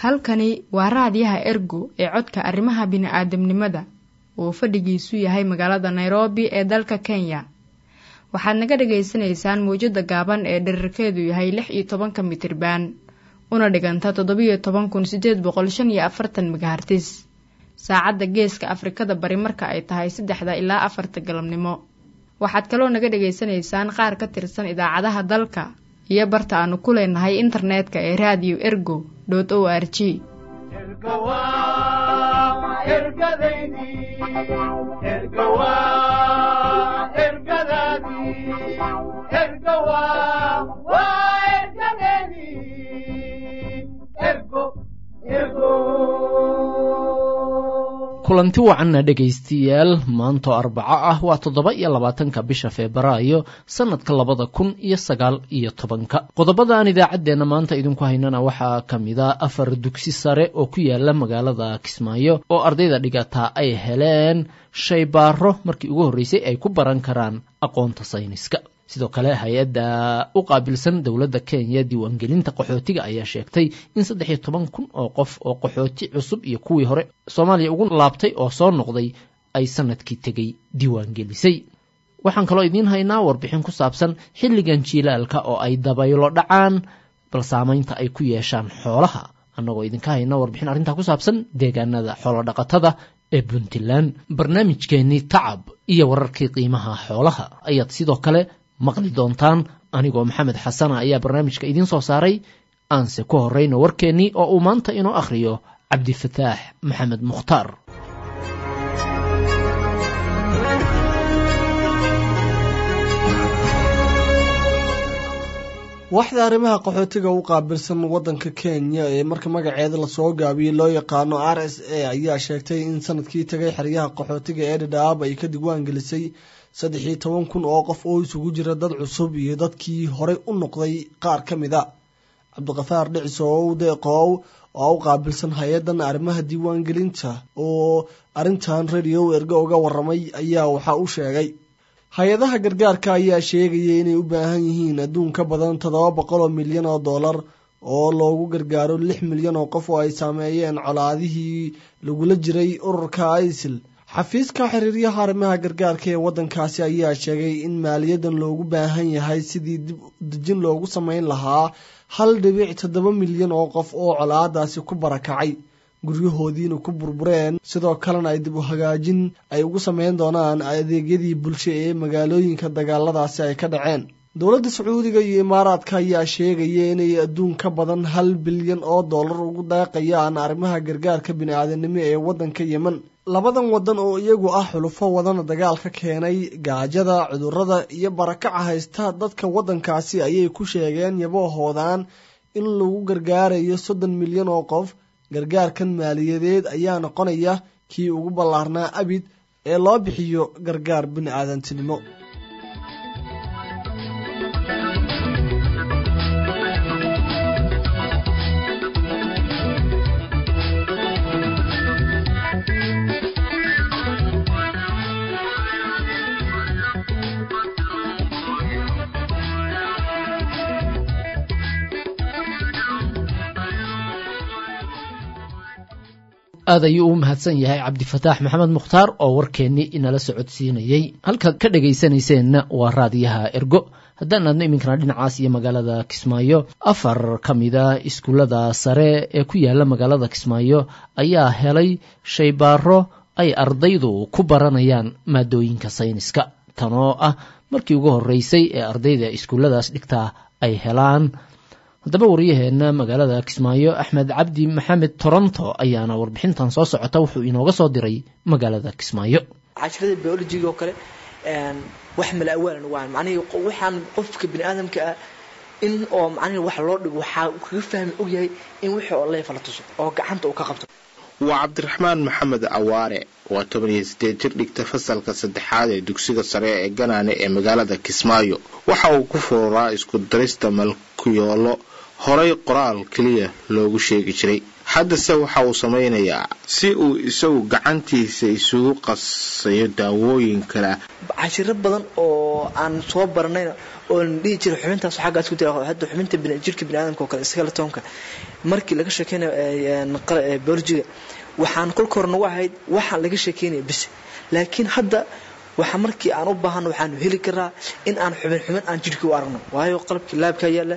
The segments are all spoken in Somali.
halkani waa raadiyaha ergo ee codka arrimaha bini'aadamnimada uu fadhigiisu yahay magaalada nairobi ee dalka kenya waxaad naga dhagaysanaysaan mawjadda gaaban ee dherarkeedu yahay lix iyo tobanka mitriban una dhiganta toddobiyo toban kun sideed boqol shan iyo afartan megahartis saacadda geeska afrikada bari marka ay tahay saddexda ilaa afarta galabnimo waxaad kaloo naga dhagaysanaysaan qaar ka tirsan idaacadaha dalka iyo barta aanu ku leenahay internetka ee radio ergo o r g kulanti wacanna dhegaystayaal maantoo arbaco ah waa toddoba iyo labaatanka bisha febraayo sannadka labada kun iyo sagaal iyo tobanka qodobadaan idaacaddeenna maanta idinku haynana waxaa ka mida afar dugsi sare oo ku yaala magaalada kismaayo oo ardayda dhigataa ay heleen shaybaaro markii ugu horreysay ay ku baran karaan aqoonta sayniska sidoo kale hay-adda u qaabilsan dowladda kenya diiwaangelinta qaxootiga ayaa sheegtay in saddex iyo toban kun oo qof oo qaxooti cusub iyo kuwii hore soomaaliya ugu laabtay oo soo noqday ay sanadkii tegey diiwaangelisay waxaan kaloo idiin haynaa warbixin ku saabsan xilligan jiilaalka oo ay dabaylo dhacaan bal saamaynta ay ku yeeshaan xoolaha annagoo idinka hayna warbixin arrintaa ku saabsan deegaanada xoolodhaqatada ee puntland barnaamijkeennii tacab iyo wararkii qiimaha xoolaha ayaad sidoo kale maqli doontaan anigoo maxamed xasana ayaa barnaamijka idiin soo saaray aanse ku horrayno warkeennii oo uu maanta inoo akhriyo cabdifataax maxamed mukhtaar waxda arrimaha qaxootiga u qaabilsan waddanka kenya ee marka magaceeda lasoo gaabiyey loo yaqaano r s a ayaa sheegtay in sanadkii tagay xeryaha qaxootiga ee dhadhaab ay ka diiwaan gelisay saddex iyo toban kun oo qof oo isugu jira dad cusub iyo dadkii horey u noqday qaar ka mid a cabdiqafaar dhicisow deeqoow oo u qaabilsan hay-addan arrimaha diiwaangelinta oo arrintan radio ergo uga waramay ayaa waxa uu sheegay hay-adaha gargaarka ayaa sheegaya inay u baahan yihiin adduun ka badan toddoba boqol oo milyan oo dollar oo loogu gargaaro lix milyan oo qof oo ay saameeyeen colaadihii lagula jiray ururka isil xafiiska xiriiryaha arrimaha gargaarka ee waddankaasi ayaa sheegay in maaliyadan loogu baahan yahay sidii dib dejin loogu sameyn lahaa hal dhibic toddoba milyan oo qof oo colaadaasi ku barakacay guryahoodiina ku burbureen sidoo kalena ay dib u hagaajin ay ugu sameyn doonaan adeegyadii bulsho ee magaalooyinka dagaaladaasi ay ka dhaceen dowladda sacuudiga iyo imaaraadka ayaa sheegaya inay adduun ka badan hal bilyan oo dollar ugu daaqayaan arrimaha gargaarka bini-aadanimo ee waddanka yemen labadan waddan oo iyagu ah xulufo wadana dagaalka keenay gaajada cudurrada iyo barakaca haysta dadka waddankaasi ayay ku sheegeen yabahoodan in lagu gargaarayo soddon milyan oo qof gargaarkan maaliyadeed ayaa noqonaya kii ugu ballaarnaa abid ee loo bixiyo gargaar bini-aadantinimo aad ayuu u mahadsan yahay cabdifataax maxamed mukhtaar oo warkeennii inala socodsiinayey halkaad ka dhegaysanayseena waa raadiyaha ergo haddaan aadno iminkana dhinacaas iyo magaalada kismaayo afar ka mida iskuullada sare ee ku yaala magaalada kismaayo ayaa helay shaybaaro ay ardaydu ku baranayaan maadooyinka sayniska tanoo ah markii ugu horreysay ee ardayda iskuulladaas dhigtaa ay helaan haddaba waryaheena magaalada kismaayo axmed cabdi maxamed toronto ayaana warbixintan soo socota wuxuu inooga soo diray magaalada kismaayo cashirada biologiga oo kale wax mala awaalan waan macnihii waxaan qofka bini aadamka ah in oo macnihii wax loo dhigo waxaa kaga fahmi ogyahay in wixii oo leefa la tuso oo gacanta uu ka qabto waa cabdiraxmaan maxamed cawaare waa toban iyo sideed jir dhigta fasalka saddexaad ee dugsiga sare ee ganaane ee magaalada kismaayo waxa uu ku fururaa isku darista malkuyoolo horay qoraal keliya loogu sheegi jiray haddase waxa uu samaynayaa si uu isagu gacantiisa isugu qasayo daawooyin kale cashiro badan oo aan soo baranayna oo la dhihi jiray xubintaas xaggaas ku jira hadda xubinta jirka biniaadamka oo kale skeletonka markii laga sheekeynayo biologiga waxaan kolka hore nagu ahayd waxaan laga sheekeynaya bis laakiin hadda waxa markii aan u baahano waxaanu heli karaa in aan xubin xubin aan jirhkii u aragno waayo qalabkii laabka yaalla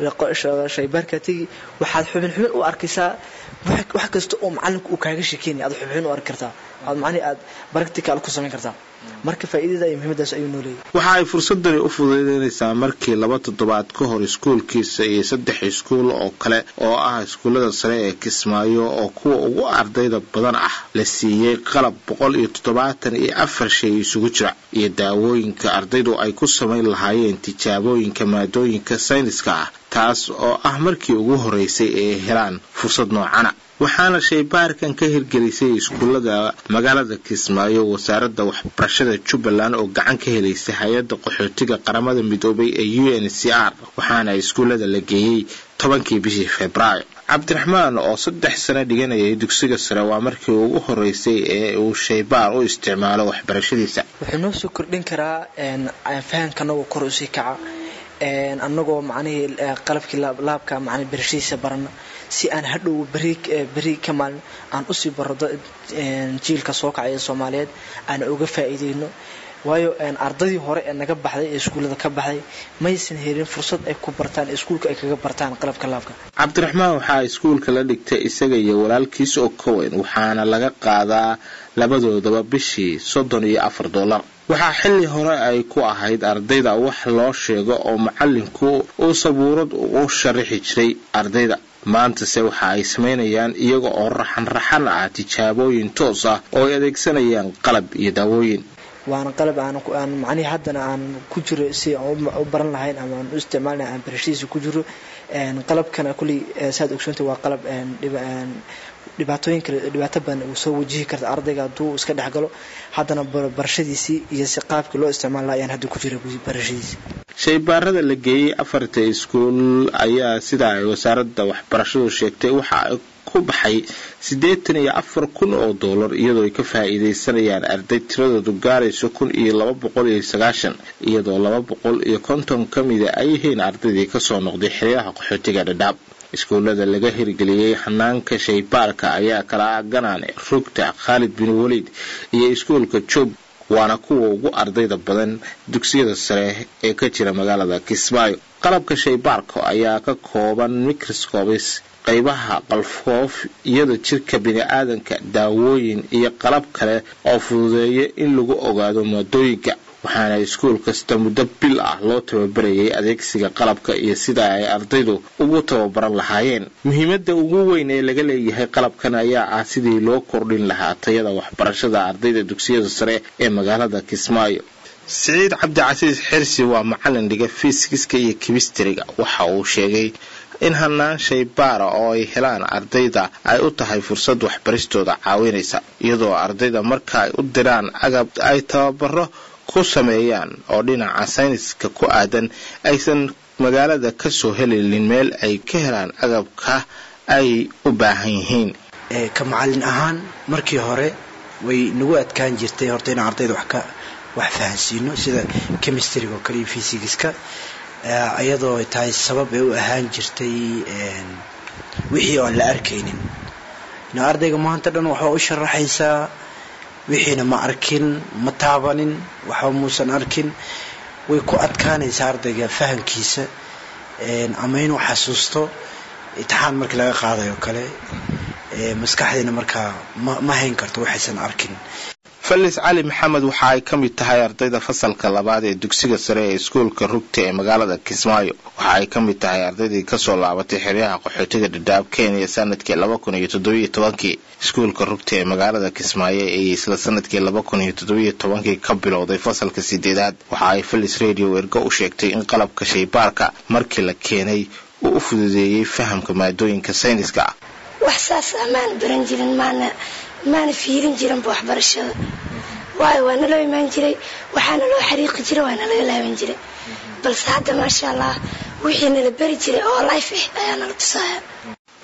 shaybaarka tegi waxaad xubin xubin u arkaysaa wax kasta oo macalinku uu kaaga sheekeynaya aad xubin xubin u arki kartaa aad macnihi aad practical ku samayn kartaa marka faa'iidada iyo muhiimadaas ayuu noo leeyahay waxa ay fursadani u fududaynaysaa markii laba toddobaad ka hor iskuulkiisa iyo saddex iskuul oo kale oo ah iskuullada sare ee kismaayo oo kuwa ugu ardayda badan ah la siiyey qalab boqol iyo toddobaatan iyo afar shay isugu jira iyo daawooyinka ardaydu ay ku samayn lahaayeen tijaabooyinka maadooyinka sayniska ah taas oo ah markii ugu horeysay ee helaan fursad noocana waxaana shaybaarkan ka hirgelisay iskuullada magaalada kismaayo wasaaradda waxbarashada jubbaland oo gacan ka helaysay hay-adda qaxootiga qaramada midoobay ee u n c r waxaana iskuullada la geeyey tobankii bishii februaayo cabdiraxmaan oo saddex sano dhiganayay dugsiga sare waa markii ugu horeysay ee uu shaybaar u isticmaalo waxbarashadiisa wuxuu noo soo kordhin karaa fahamka anagoo kor usii kaca anagoo macnihii qalabkii laabka man barashadiisa barana si aan hadhow beri beri ka maalin aan usii barado jiilka soo kacay ee soomaaliyeed aan uga faa'iideyno waayo ardaydii hore ee naga baxday ee iskuullada ka baxday maysan helin fursad ay ku bartaan iskuulka ay kaga bartaan qalabka laabka cabdiraxmaan waxaa iskuulka la dhigtay isaga iyo walaalkiis oo ka weyn waxaana laga qaadaa labadoodaba bishii soddon iyo afar dollar waxaa xilli hore ay ku ahayd ardayda wax loo sheego oo macalinku uu sabuurad u sharaxi jiray ardayda maantase waxa ay samaynayaan iyaga oo raxan-raxan ah tijaabooyin toos ah oo ay adeegsanayaan qalab iyo daawooyin waana qalab aan macnihii haddana aan ku jiro si aan u baran lahayn ama aan u isticmaal lahayn aan barashadiisa ku jiro qalabkana kulley saad ogsoonta waa qalab dhibaatooyin kale dhibaato badan uu soo wajihi karta ardayga hadduu iska dhex galo haddana barashadiisii iyo si qaabkii loo isticmaal laha ayaan hadda ku jira barashadiisi shaybaarada la geeyey afarta iskuul ayaa sida ay wasaaradda waxbarashadu sheegtay waxa ay ku baxay siddeetan iyo afar kun oo dollar iyadoo ay ka faa'iidaysanayaan arday tiradoodu gaarayso kun iyo laba boqol iyo sagaashan iyadoo laba boqol iyo konton ka mida ay yihiin ardaydii kasoo noqday xeryaha qaxootiga dhadhaab iskuullada laga hirgeliyey xanaanka shaybaarka ayaa kala ah ganaane rugta khaalid bin waliid iyo iskuulka joog waana kuwa ugu ardayda badan dugsiyada sare ee ka jira magaalada kismaayo qalabka shaybaarka ayaa ka kooban microscopis qaybaha qalfoof iyada jirka bini-aadanka daawooyin iyo qalab kale oo fududeeya in lagu ogaado maadooyinka waxaana iskuul kasta muddo bil ah loo tababarayay adeegsiga qalabka iyo sida ay ardaydu ugu tababaran lahaayeen muhiimadda ugu weyn ee laga leeyahay qalabkan ayaa ah sidii loo kordhin lahaa tayada waxbarashada ardayda dugsiyada sare ee magaalada kismaayo siciid cabdicasiis xirsi waa macalin dhiga fiisikiska iyo kimistriga waxa uu sheegay in hanaan shaybaara oo ay helaan ardayda ay u tahay fursad waxbaristooda caawinaysa iyadoo ardayda marka ay u diraan agab ay tababaro ku sameeyaan oo dhinaca sayniska ku aadan aysan magaalada ka soo helinin meel ay ka helaan agabka ay u baahan yihiin ka macalin ahaan markii hore way nagu adkaan jirtay horta inaan ardayda wax ka wax fahansiino sida chemistryga oo kale iyo fysigiska iyadoo ay tahay sabab ay u ahaan jirtay wixii oon la arkaynin ardayga maanta dhan waxaa u sharaxaysaa wixiina ma arkin ma taabanin waxba muusan arkin way ku adkaanaysaa ardayga fahamkiisa ama inuu xasuusto itixaan markii laga qaadayo kale maskaxdiina markaa ma hayn karto waxaysan arkin falis cali maxamed waxa ay ka mid tahay ardayda fasalka labaad ee dugsiga sare ee iskuulka rugta ee magaalada kismaayo waxa ay ka mid tahay ardaydii kasoo laabatay xeryaha qaxootiga dhadhaab kenya sanadkii laba kun iyo toddobiyo tobankii iskuulka rugta ee magaalada kismaayo ee isla sanadkii laba kun iyo toddobiyo tobankii ka bilowday fasalka sideedaad waxa ay falis radio ergo u sheegtay in qalabka shaybaarka markii la keenay uu u fududeeyey fahamka maadooyinka sayniska ah wax saas ah maana baran jirin maana maana fiirin jirinba waxbarashada waayo waa naloo imaan jiray waxaana loo xariiqi jiray waana laga laaban jiray balse hadda maasha allah wixii nala beri jiray oo life ah ayaa nala tusaya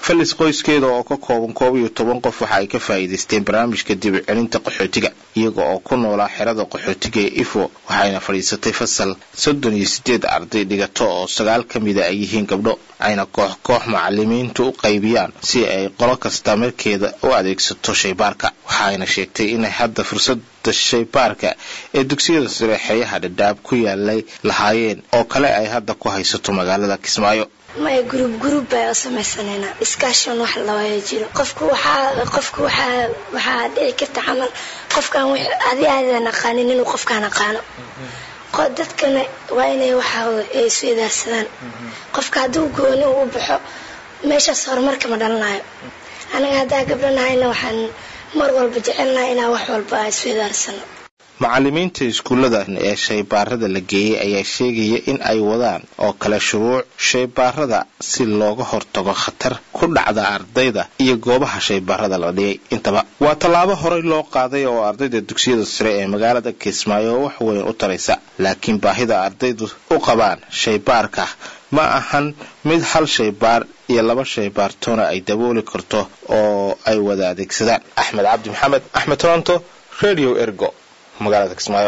falis qoyskeeda oo ka kooban koob iyo toban qof waxa ay ka faa'iidaysteen barnaamijka dib celinta qaxootiga iyaga oo ku noolaa xerada qaxootiga ee ifo waxayna fadhiisatay fasal soddon iyo sideed arday dhigato oo sagaal ka mida ay yihiin gabdho ayna koox koox macalimiintu u qaybiyaan si ay qolo kasta markeeda u adeegsato shaybaarka waxaayna sheegtay inay hadda fursada shaybaarka ee dugsiyada sare xeeyaha dhadhaab ku yaalay lahaayeen oo kale ay hadda ku haysato magaalada kismaayo maya gruub gruub baa u samaysanayna iskaashan wax lawaya jiro qofku waxaa qofku waxaa waxaa dhici karta camal qofkaan w adi aadan aqaanin inuu qofkaan aqaano dadkana waa inay waxaa ay isu idaarsadaan qofka hadduu gooni u baxo meeshaas horumarka ma dhalanayo anaga haddaa gabdhanahayna waxaan mar walba jecelnahay inaan wax walba isu idaarsano macalimiinta iskuulladan ee shaybaarada la geeyey ayaa sheegaya in ay wadaan oo kale shuruuc shaybaarada si looga hortago khatar ku dhacda ardayda iyo goobaha shaybaarada la dhigay intaba waa tallaabo horey loo qaaday oo ardayda dugsiyada sare ee magaalada kismaayo wax weyn u taraysa laakiin baahida ardaydu u qabaan shaybaarka ma ahan mid hal shaybaar iyo laba shaybaartoona ay dabooli karto oo ay wada adeegsadaan axmed cabdi maxamed axmed toronto radio ergo magaalada kismaayo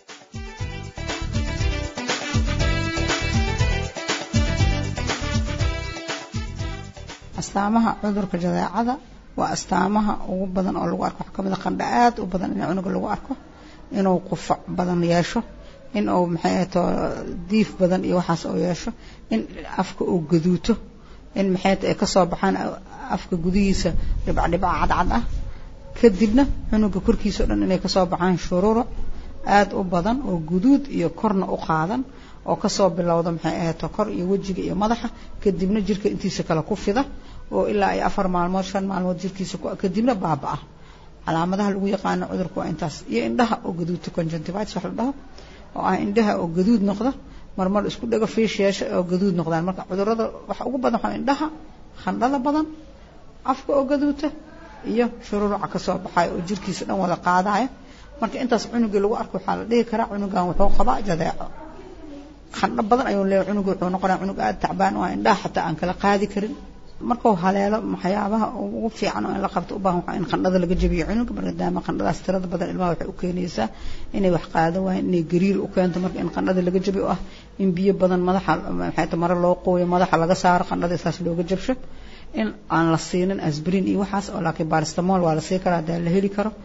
astaamaha cudurka jadeecada waa astaamaha ugu badan oo lagu arko waxaa kamid a qandha aad u badan in cunuga lagu arko inuu qufac badan yeesho in uu maxay ahato diif badan iyo waxaas uu yeesho in afka uu gaduuto in maxay ahato ay kasoo baxaan afka gudihiisa dhibcdhibca cadcad ah kadibna cunuga korkiisa o dhan inay kasoo baxaan shuruuro aada u badan oo guduud iyo korna u qaadan oo kasoo bilowda maxay ahato kor iyo wejiga iyo madaxa kadibna jirka intiisa kale ku fida oo ilaa ay afar maalmood shan maalmood jirkiisa kadibna baaba-a calaamadaha lagu yaqaano cudurka waa intaas iyo indhaha oo gaduudta conjunctivitis wax la dhaho oo ah indhaha oo gaduud noqda marmar isku dhago fiish yeesha oo gaduud noqdaan marka cudurada waxa ugu badan waxaa indhaha khandhada badan afka oo gaduuta iyo shururuca kasoo baxayo oo jirkiisa dhan wada qaadaya marka intaas cunugii lagu arko waxaa la dhihi karaa cunugan wuxuu qabaa jadeeco khandho badan ayuu leeyahy cunuga wuxuu noqonaya cunug aada tacbaan oo indhaha xataa aan kala qaadi karin markuu haleelo waxyaabaha ugu fiican oo in la qabto u baahan waxaa in qandhada laga jabiyo cunuga maadaama qandhadaas tirada badan ilmaha waxay u keenaysaa inay wax qaado waayeen inay gariir u keento marka in qandhada laga jabiyo ah in biyo badan madaxa maxay ta mare loo qooyo madaxa laga saaro qandhada saas looga jabsho in aan la siinin asbrin iyo waxaas oo laakiin baristamol waa la sii karaa hadaa la heli karo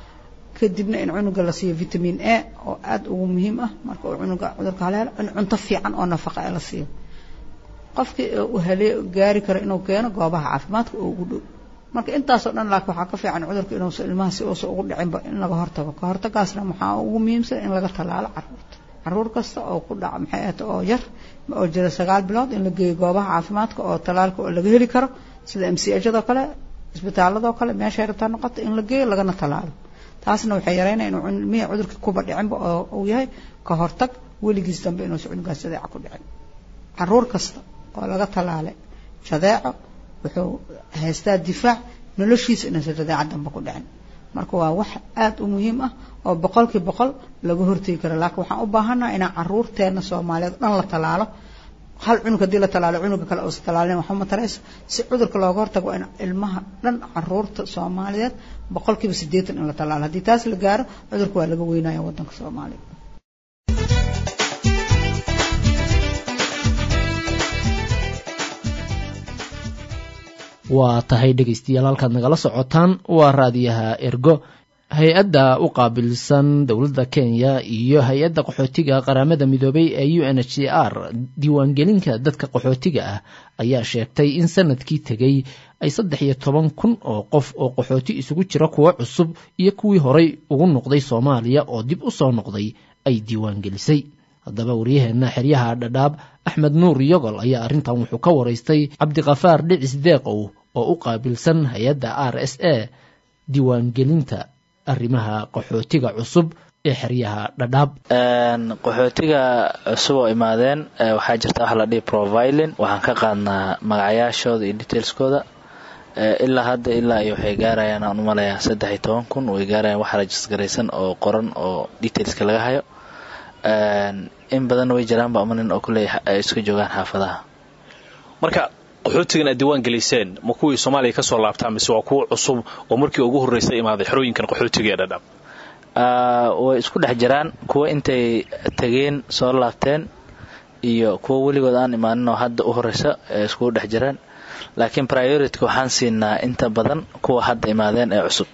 kadibna in cunuga la siiyo vitamin a oo aada ugu muhiim ah marka uu cunuga cudurka haleelo in cunto fiican oo nafaqa ee la siiyo qofkii uu halee gaari karo inuu keeno goobaha caafimaadka oo ugu dhow marka intaasoo dhan laakiin waxaa ka fiican cudurka inuusa ilmaha si uusa ugu dhicinba in laga hortago ka hortagaasna waxaa ugu muhiimsan in laga tallaalo caruurta caruur kasta oo ku dhaca maxay ahata oo yar oo jira sagaal bilood in la geeyo goobaha caafimaadka oo tallaalka oo laga heli karo sida m c hado kale isbitaaladoo kale meeshay rabtaa noqoto in la geeyo lagana tallaalo taasna waxay yareynaya inuu ilmihii cudurka kuba dhicinba oo uu yahay ka hortag weligiis dambe inuusa cunugaas jadeeca ku dhicin caruur kasta oo laga tallaalay jadeeco wuxuu haystaa difaac noloshiisa inuusa jadeeca dambe ku dhicin marka waa wax aada u muhiim ah oo boqolkii boqol laga hortegi karo laakiin waxaan u baahannaha inaan caruurteena soomaaliyeed dhan la tallaalo hal cunug haddii la tallaalo cunuga kale uusa tallaalin waxuma tarayso si cudurka looga hortago waa in ilmaha dhan caruurta soomaaliyeed boqolkiiba siddeetan in la tallaalo haddii taas la gaaro cudurka waa laga weynaya waddanka soomaaliya waa tahay dhegaystayaal halkaad nagala socotaan waa raadiyaha ergo hay-adda u qaabilsan dowladda kenya iyo hay-adda qaxootiga qaramada midoobay ee u n h c r diiwaangelinka dadka qaxootiga ah ayaa sheegtay in sanadkii tegey ay saddex iyo toban kun oo qof oo qaxooti isugu jira kuwo cusub iyo kuwii horay ugu noqday soomaaliya oo dib u soo noqday ay diiwaangelisay haddaba waryaheena xeryaha dhadhaab axmed nuur yogol ayaa arrintan wuxuu ka waraystay cabdikafaar dhicis deeqow oo u qaabilsan hay-adda r s a diiwaangelinta arrimaha qaxootiga cusub ee xeryaha dhadhaab qaxootiga cusub oo imaadeen waxaa jirta wax la dhihi provilin waxaan ka qaadnaa magacayaashooda iyo detailskooda ilaa hadda ilaa iyo waxay gaarayaan aan umalayaa saddex iyo toban kun way gaarayaan wax rajisgaraysan oo qoran oo detailska laga hayo in badanna way jiraanba umanin oo kulley ay iska joogaan xaafadaha marka qaxootigan aad diiwaan geliseen ma kuwii soomaaliya ka soo laabtaa mise waa kuwo cusub oo markii ugu horreysa imaaday xerooyinkan qaxootiga ee dhadhaab way isku dhex jiraan kuwa intay tegeen soo laabteen iyo kuwa weligood aan imaanin oo hadda u horeysa ee iskugu dhex jiraan laakiin priorityka waxaan siinaa inta badan kuwa hadda imaadeen ee cusub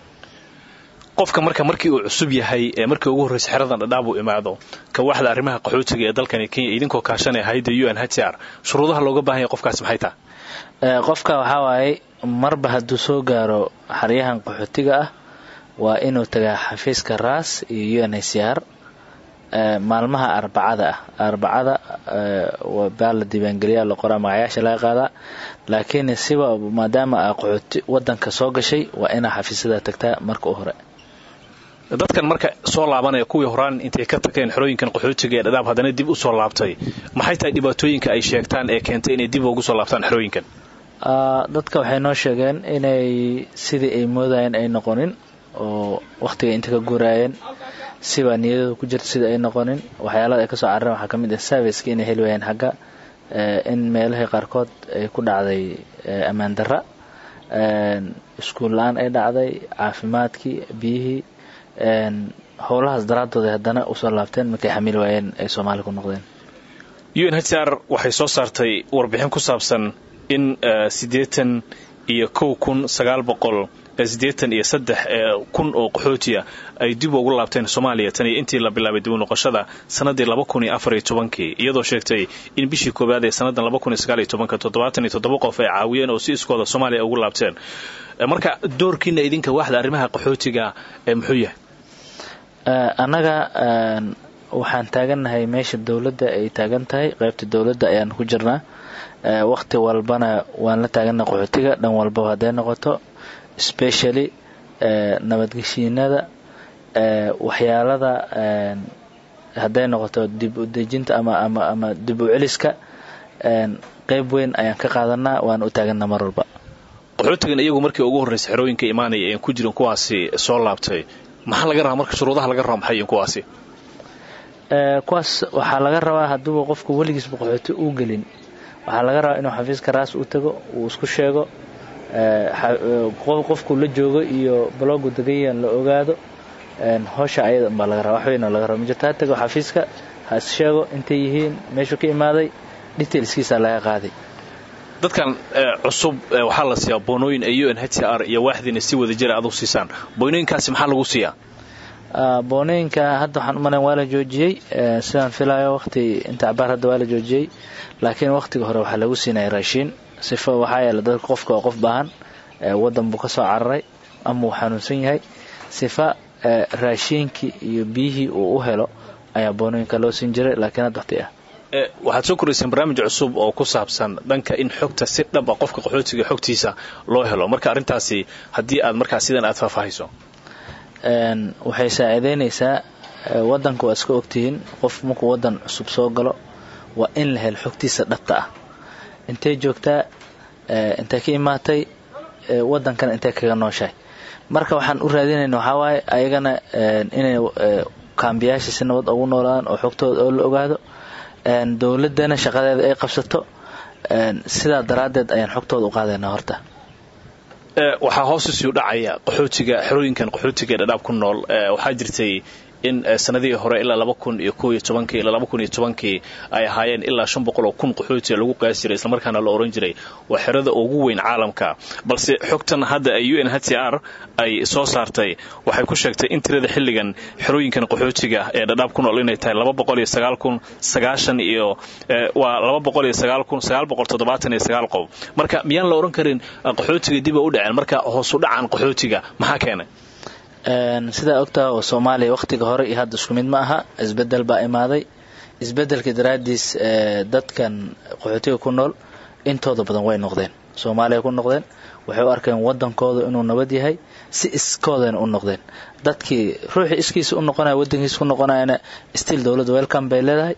qofka marka markii uu cusub yahay ee markii ugu horreysa xeradan dhadhaab uu imaado ka waxda arrimaha qaxootiga ee dalkani kenya idinkoo kaashanaya hayadda u n h r shuruudaha looga baahan yahay qofkaasi maxay tahay qofka waxaa waaye marba hadduu soo gaaro xeryahan qaxootiga ah waa inuu tagaa xafiiska ras iyo u n h r maalmaha arbacada ah arbacada baa la diiwaangeliyaa la qoraa magacayaasha laga qaadaa laakiin siba maadaama a qaxooti wadanka soo gashay waa inaa xafiisyada tagtaa marka u hore dadkan marka soo laabanaya kuwii horaan intay ka tageen xerooyinkan qaxootiga ee dhadhaab haddana dib u soo laabtay maxay tahay dhibaatooyinka ay sheegtaan ee keentay inay dib ugu soo laabtaan xerooyinkan dadka waxay noo sheegeen inay sidii ay moodayeen ay noqonin oo wakhtiga inta ka guuraayeen sibaa niyadooda ku jirta sida ay noqonin waxyaalada ay kasoo carareen waxaa ka mid ah serviceki inay heli waayeen xagga in meelahii qaarkood ay ku dhacday ammaan darra iskuul la-aan ay dhacday caafimaadkii biyihii howlahaas daraadooda haddana usoo laabteen markay xamili waayeen ay soomaali ku noqdeen u n h r waxay soo saartay warbixin ku saabsan in siddeetan iyo kow kun sagaal boqol siddeetan iyo saddex kun oo qaxootiya ay dib ugu laabteen soomaaliya tan iyo intii la bilaabay dib u noqoshada sannaddii laba kun iyo afar iyo tobankii iyadoo sheegtay in bishii koowaad ee sannadan laba kun iyo sagaal iyo tobanka toddobaatan iyo toddoba qof ay caawiyeen oo si iskooda soomaaliya ugu laabteen marka doorkiina idinka waaxda arrimaha qaxootiga ee muxuu yahay annaga waxaan taagannahay meesha dowladda ay taagan tahay qaybta dowladda ayaan ku jirnaa wakhti walbana waan la taagannahay qaxootiga dhan walbaba hadday noqoto specially nabadgeshiinada waxyaalada hadday noqoto dib u dejinta ama ama ama dib u celiska qeyb weyn ayaan ka qaadanaa waan u taaganaa mar walba qaxootigan iyagu markii ugu horreysa xerooyinka imaanaya een ku jirin kuwaasi soo laabtay maxaa laga rabaa marka shuruudaha laga raba maxay kuwaasi kuwaas waxaa laga rabaa hadduuba qofku weligiisba qaxooti uu gelin waxaa laga rabaa inuu xafiiska raas u tago uu isku sheego qofku la joogo iyo blogu degayan la ogaado howsha ayada unbaa laga raba wax weyn oo laga raba majirta ha tago xafiiska ha is sheego intay yihiin meeshuu ka imaaday detailskiisa laga qaaday dadkan cusub waxaa la siiyaa boonooyin ay u n h r iyo waaxdiina si wada jira aad u siisaan boonooyinkaasi maxaa lagu siiyaa boonooyinka hadda waxaan u malayn waa la joojiyey sidaan filayo waqti inta cabaar hadda waa la joojiyey laakiin waqtiga hore waxaa lagu siinaya raashiin sifa waxaa yeele dadka qofka oo qof baahan wadan buu ka soo cararay ama uu xanuunsan yahay sifa raashiinkii iyo biyihii uu u helo ayaa boonooyinka loo siin jiray laakiin hadda waqti ah waxaad soo korayseen barnaamij cusub oo ku saabsan dhanka in xogta si dhab a qofka qaxootiga xogtiisa loo helo marka arrintaasi haddii aad markaa sidan aad faahfaahayso waxay saaciideynaysaa wadanka waa iska ogtihiin qof markuu wadan cusub soo galo waa in la helo xogtiisa dhabta ah intay joogtaa intay ka imaatay wadankana intay kaga nooshahay marka waxaan u raadinayna waxaa waaye ayagana inay kaambiyaasha si nabad ugu noolaan oo xogtooda oo la ogaado dowladana shaqadeeda ay qabsato sidaa daraaddeed ayaan xogtooda u qaadaynaa horta waxaa hoos usii dhacaya qaxootiga xerooyinkan qaxootiga ee dhadhaab ku nool waxaa jirtay in sanadihii hore ilaa laba kun iyo ko iyo tobankii ilaa laba kun iyo tobankii ay ahaayeen ilaa shan boqol oo kun qaxootiga lagu qaasi jiray islamarkaana la oran jiray waa xerada ugu weyn caalamka balse xogtan hadda ay u n h r ay soo saartay waxay ku sheegtay in tirada xilligan xerooyinkan qaxootiga ee dhadhaab ku nool inay tahay laba boqol iyo sagaal kun sagaashan iyo waa laba boqol iyo sagaal kun sagaal boqol toddobaatan iyo sagaal qof marka miyaan la oran karin qaxootiga dib a u dhaceen marka hoosu dhacan qaxootiga maxaa keenay sidaa ogtaha oo soomaaliya wakhtiga hore iyo hadda isku mid ma aha isbedel baa imaaday isbedelka daraadiis dadkan qaxootiga ku nool intooda badan way noqdeen soomaaliya ku noqdeen waxay u arkeen wadankooda inuu nabad yahay si iskoodana u noqdeen dadkii ruuxii iskiisa u noqonaya wadankiisa ku noqonayana still dowladda welcome bay leedahay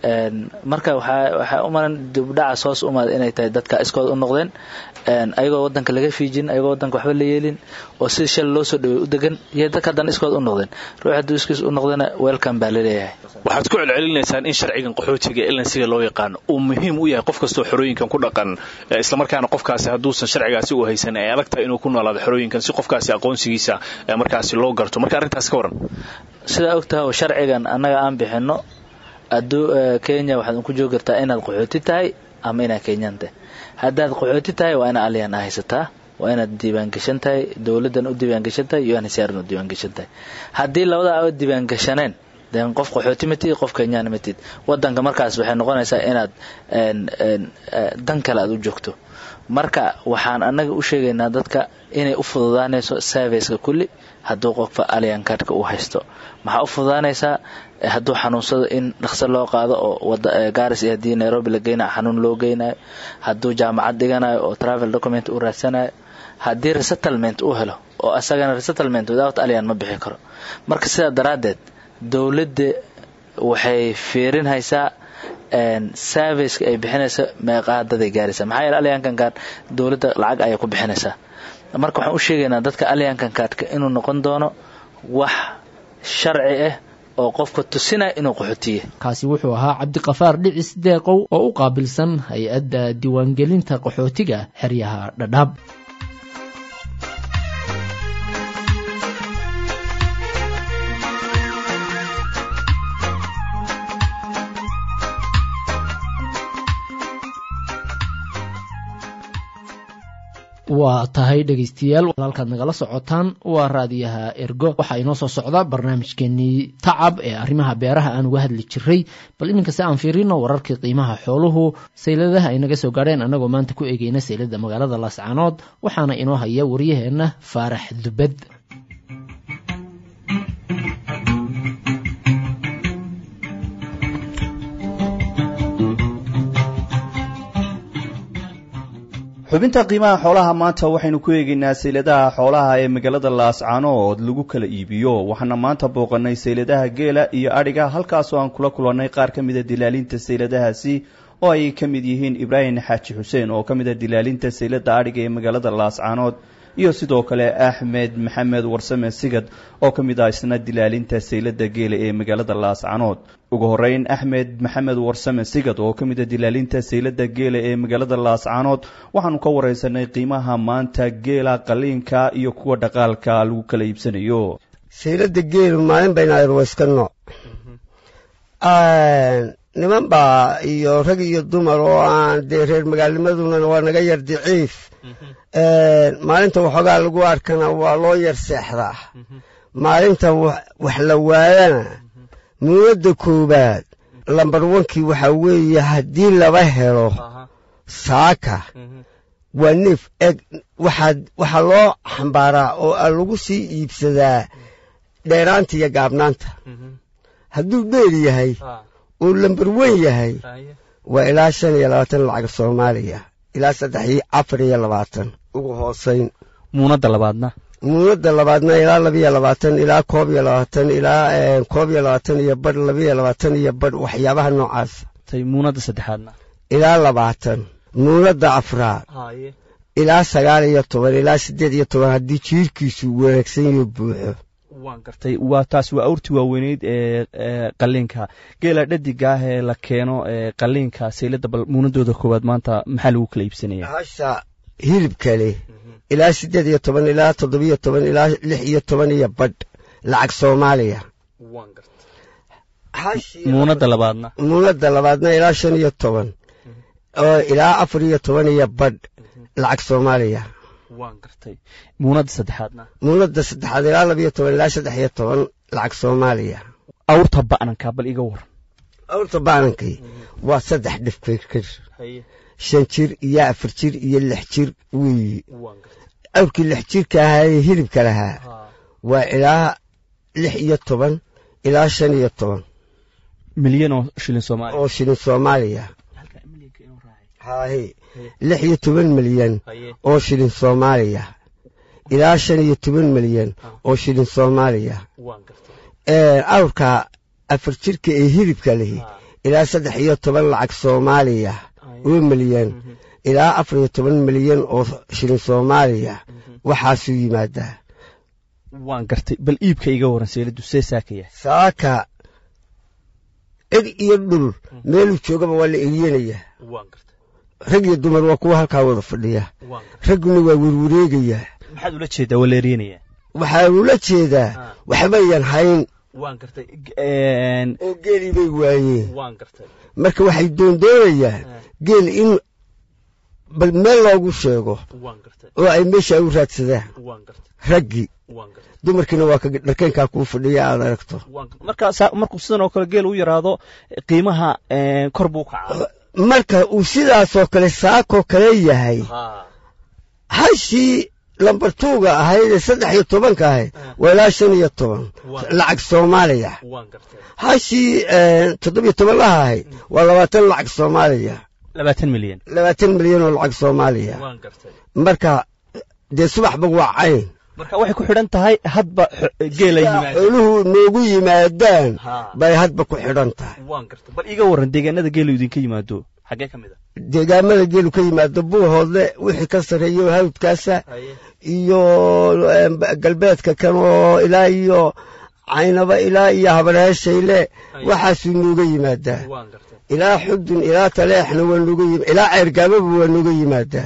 marka waxay u maran dibdhacaas hoos umaada inay tahay dadka iskood u noqdeen ayagoo wadanka laga fiijin ayagoo wadanka waxba la yeelin oo si shal loo soo dhawey u degan iyo dadka haddana iskood u noqdeen ruux hadduu iskiis u noqdana welcome baa laleeyahay waxaad ku celcelinaysaan in sharcigan qaxootiga elansiga loo yaqaano uu muhiim u yahay qof kastoo xorooyinkan ku dhaqan islamarkaana qofkaasi hadduusan sharcigaasi u haysan ay adag tahay inuu ku noolaado xorooyinkan si qofkaasi aqoonsigiisa markaasi loo garto marka arrintaas ka waran sidaa ogtaha oo sharcigan annaga aan bixinno aduu kenya waxaad ku joogi kartaa inaad qaxooti tahay ama inaad kenyan tahay haddaad qaxooti tahay waa ina alyan haysataa waa inaad diiwaangashan tahay dowladdan u diiwaangashan tahay iyo nsrn u diiwaangashan tahay haddii labada aa diiwaangashaneen den qof qaxooti matid qof kenyaan matid wadanka markaas waxay noqonaysaa inaad dan kale aad u joogto marka waxaan annaga u sheegaynaa dadka inay u fududaanayso serviceka kulli hadduu qofka alyan cardka uu haysto maxaa u fududaanaysaa hadduu xanuunsado in dhaqso loo qaado oo garis iyo haddii nairobi la geynayo xanuun loo geynayo hadduu jaamacad dhiganayo oo travel document uu raadsanayo haddii resettlement uu helo oo asagana resettlement without alyan ma bixi karo marka sidaa daraaddeed dowladda waxay fiirinhaysaa serviceka ay bixinaysa meeqaadaday gaaraysaa maxaa yeele alyankan card dowladda lacag ayay ku bixinaysaa marka waxaan u sheegaynaa dadka alyankan cardka inuu noqon doono wax sharci ah oo qofka tusinaya inuu qaxootiye kaasi wuxuu ahaa cabdiqafaar dhicis deeqow oo u qaabilsan hay-adda diiwaangelinta qaxootiga xeryaha dhadhaab waa tahay dhegaystayaal halkaad nagala socotaan waa raadiyaha ergo waxaa inoo soo socda barnaamijkeenii tacab ee arrimaha beeraha aan uga hadli jiray bal iminka si aan fiirino wararkii qiimaha xooluhu sayladaha ay naga soo gaadheen annagoo maanta ku eegeyna saylada magaalada laascaanood waxaana inoo haya waryaheenna faarax dubad xubinta qiimaha xoolaha maanta waxaynu ku eegaynaa sayladaha xoolaha ee magaalada laascaanood lagu kala iibiyo waxaana maanta booqanay sayladaha geela iyo adhiga halkaasoo aan kula kulannay qaar ka mida dilaalinta sayladahaasi oo ay ka mid yihiin ibraahim xaaji xuseen oo ka mida dilaalinta saylada adhiga ee magaalada laascaanood iyo sidoo kale axmed maxamed warsame sigad oo ka mid ah isna dilaalinta saylada geela ee magaalada laascaanood ugu horeyn axmed maxamed warsame sigad oo ka mid a dilaalinta saylada geela ee magaalada laascaanood waxaanu ka wareysanay qiimaha maanta geela qaliinka iyo kuwa dhaqaalka lagu kala iibsanayo saylada geelu maalin baynaayr waa iska nooc niman baa iyo rag iyo dumar oo aan dee reer magaalnimaduna waa naga yar diciif maalinta waxoogaa lagu arkana waa loo yar seexdaa maalinta wax la waayana muunadda koowaad lambar wankii waxaa weeye haddii laba helo saaka waa neef eg waxaa loo xambaaraa oo lagu sii iibsadaa dheeraanta iyo gaabnaanta hadduu dheer yahay uu lambar wen yahay waa ilaa shan iyo labaatan lacag soomaaliya ilaa saddex iyo afar iyo labaatan ugu hoosayn muunadda labaadna muunadda labaadna ilaa labiyo labaatan ilaa koob iyo labaatan ilaa koob iyo labaatan iyo badh labiyo labaatan iyo badh waxyaabaha noocaas tay muunadda saddexaadna ilaa labaatan muunadda afraad ilaa sagaal iyo toban ilaa siddeed iyo toban haddii jiirkiisu wanaagsan iyo buuxo waan gartay waa taas waa awrtii waaweyneyd ee qaliinka geela dhadiga ah ee la keeno ee qaliinka saylada bal muunadooda koowaad maanta maxaa lagu kala iibsanaya hasha hilibka leh ilaa siddeed iyo toban ilaa toddobiyo toban ilaa lix iyo toban iyo badh lacag soomaaliya muunadda labaadna muunadda labaadna ilaa shan iyo toban oo ilaa afar iyo toban iyo badh lacag soomaaliya waan gartay muunadda saddexaadna muunadda saddexaad ilaa labiyo toban ilaa saddex iyo toban lacag soomaaliya awrta ba'nanka bal iga waran awrta ba'nankii waa saddex dhifkir shan jir iyo afar jir iyo lix jir weeyi awrkii lix jirka ahaa ee hilibka lahaa waa ilaa lix iyo toban ilaa shan iyo toban milyan oo shilin soomaaliya oo shilin soomaaliya haahe lix iyo toban milyan oo shilin soomaaliya ilaa shan iyo toban milyan oo shilin soomaaliya awrka afar jirka ee hilibka lehi ilaa saddex iyo toban lacag soomaaliya oo milyan ilaa afar iyo toban milyan oo shilin soomaaliya waxaasuu yimaadaa waan gartay bal iibka iga waran seyladu see saakaya saaka cid iyo dhul meeluu joogaba waa la eriyanayaa rag iyo dumar waa kuwa halkaa wada fadhiya ragguna waa werwareegayaa maxaad ula jeedaa waa la eryanaya waxaa ula jeedaa waxbayan hayn waan gartay oo geelii bay waayeen waan gartay marka waxay doondoonayaan geel in bal meel loogu sheego oo ay meesha u raadsadaan raggii dumarkiina waa ka dharkeynkaa kuu fadhiya aad aragto marka markuu sidan oo kale geel u yaraado qiimaha kor buu kacaa marka uu sidaasoo kale saakoo kale yahay hashii lambartuuga ahayd ee saddex iyo tobanka ahayd waa ilaa shan iyo toban lacag soomaaliya hashii toddobiyo toban laha ahayd waa labaatan lacag soomaaliya labaatan milyan labaatan milyan oo lacag soomaaliya marka dee subaxba waa cayn marka waxay ku xidhan tahay hadba geelay xooluhu noogu yimaadaan bay hadba ku xidhan tahay bal iga warran deegaanada geelu idinka yimaado xaggee ka mid a deegaamada geelu ka yimaado buuhoodle wixii ka sarreeyo hawdkaasa iyo galbeedka kan oo ilaa iyo caynaba ilaa iyo habarheeshayle waxaasuu nooga yimaadaa ilaa xudun ilaa taleexna waa nooga yim ilaa ceergaababa waa nooga yimaadaa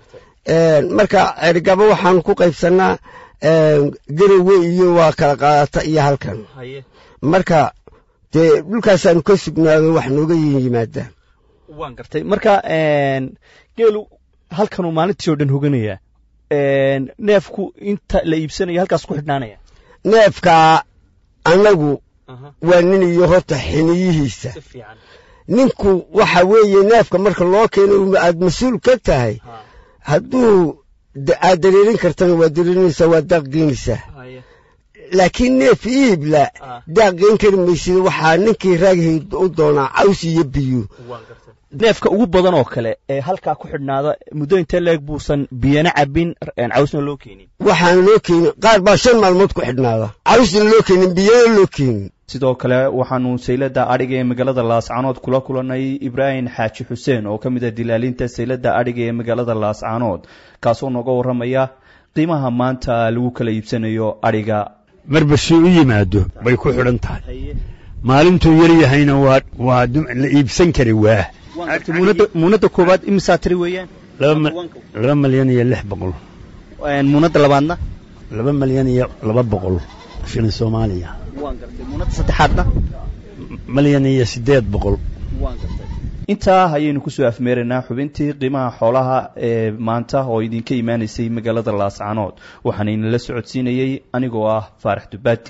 marka ceergaabo waxaanu ku qaybsannaa garowe iyo waa kala qaadata iyo halkan marka dee dhulkaasaanu ka sugnaado wax nooga yimaadaan waan gartay marka geelu halkanuu maalintii oo dhan hoganayaa neefku inta la iibsanayo halkaas ku xidhnaanaya neefkaa annagu waa nin iyo horta xiniyihiisa ninku waxa weeye neefka marka loo keeno aad mas-uul ka tahay hadduu aad dareerin kartana waa dareerinaysaa waa daaq geynaysaa laakiin neef iibla daaq geyn kari maysid waxaa ninkii raagihii u doonaa caws iyo biyo neefka ugu badan oo kale ee halkaa ku xidhnaada muddo intee leeg buusan biyana cabin cawsna loo keenin waxaan loo keenin qaar baa shan maalmood ku xidhnaada cawsna loo keenin biyana loo keenin sidoo kale waxaanu saylada adhiga ee magaalada laascaanood kula kulannay ibraahim xaaji xuseen oo ka mid ah dilaalinta saylada adhiga ee magaalada laascaanood kaasoo nooga warramaya qiimaha maanta lagu kala iibsanayo adhiga marba si u yimaado bay ku xidhan tahay maalintuu yar yahayna waa waa la iibsan kari waa muunadda koowaad imisaa tiri weeyaan laba malyan iyo lix boqol muunadda labaadna laba malyan iyo laba boqol shilin soomaaliya muunadda saddexaadna malyan iyo siddeed boqol intaa ayaynu kusoo afmeeraynaa xubintii qiimaha xoolaha ee maanta oo idinka imaanaysay magaalada laascaanood waxaana inala socodsiinayey anigoo ah faarax dubaadi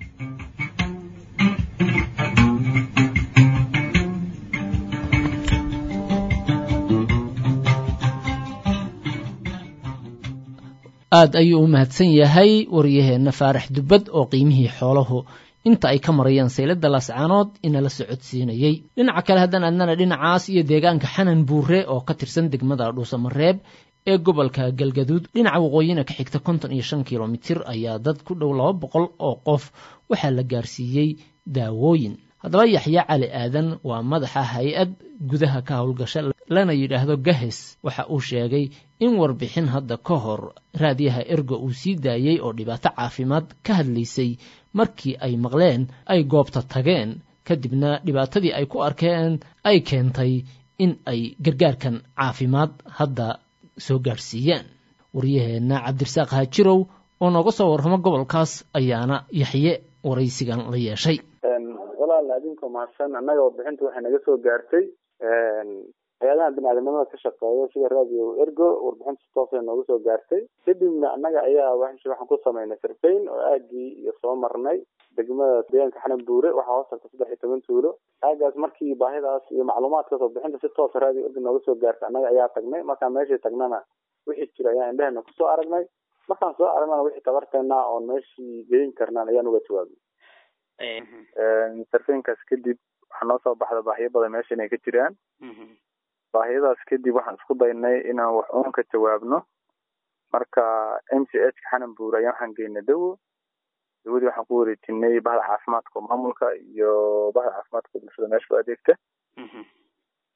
aad ayuu u mahadsan yahay waryaheenna faarax dubbad oo qiimihii xoolahu inta ay ka marayaan saylada laascaanood inala socodsiinayey dhinaca kale haddaan adnana dhinacaas iyo deegaanka xanan buure oo ka tirsan degmada dhuusamareeb ee gobolka galgaduud dhinaca waqooyina ka xigta konton iyo shan kilomitir ayaa dad ku dhow laba boqol oo qof waxaa la gaarsiiyey daawooyin haddaba yaxya cali aadan waa madaxa hay-ad gudaha ka howlgasha lana yidhaahdo gahes waxa uu sheegay in warbixin hadda ka hor raadiyaha ergo uu sii daayey oo dhibaato caafimaad ka hadlaysay markii ay maqleen ay goobta tageen kadibna dhibaatadii ay ku arkeen ay keentay in ay gargaarkan caafimaad hadda soo gaadhsiiyaan waryaheenna cabdirasaaq haajirow oo nooga soo warramo gobolkaas ayaana yaxye waraysigan la yeeshay walaal adinka mahadsan annaga warbixinta waxay naga soo gaartay hay-adaha biniaadamnimada ka shaqeeya sida radio ergo warbixinta si toosay nooga soo gaartay kadibna annaga ayaa waxaan ku samaynay sarfayn oo aagii iyo soo marnay degmada deegaanka xanan buure waxaa hoos tagta saddex iyo toban tuulo aagaas markii baahidaas iyo macluumaadkaas warbixinta si toosa radio ergo nooga soo gaartay annaga ayaa tagnay markaan meeshii tagnana wixii jira ayaan indhahena kusoo aragnay markaan soo aragnana wixii tabarteena oon meeshii geyin karnaan ayaan uga jawaabay sarfeynkaas kadib waxaa noo soo baxda baahiyo badan meesha inay ka jiraan baahiyadaas kadib waxaan isku daynay inaan wax uun ka jawaabno marka m c h ka xanan buur ayaan waxaan geynay dawo dawadii waxaan ku wareejinay bahda caafimaadka maamulka iyo bahda caafimaadka bulshada meesha u adeegta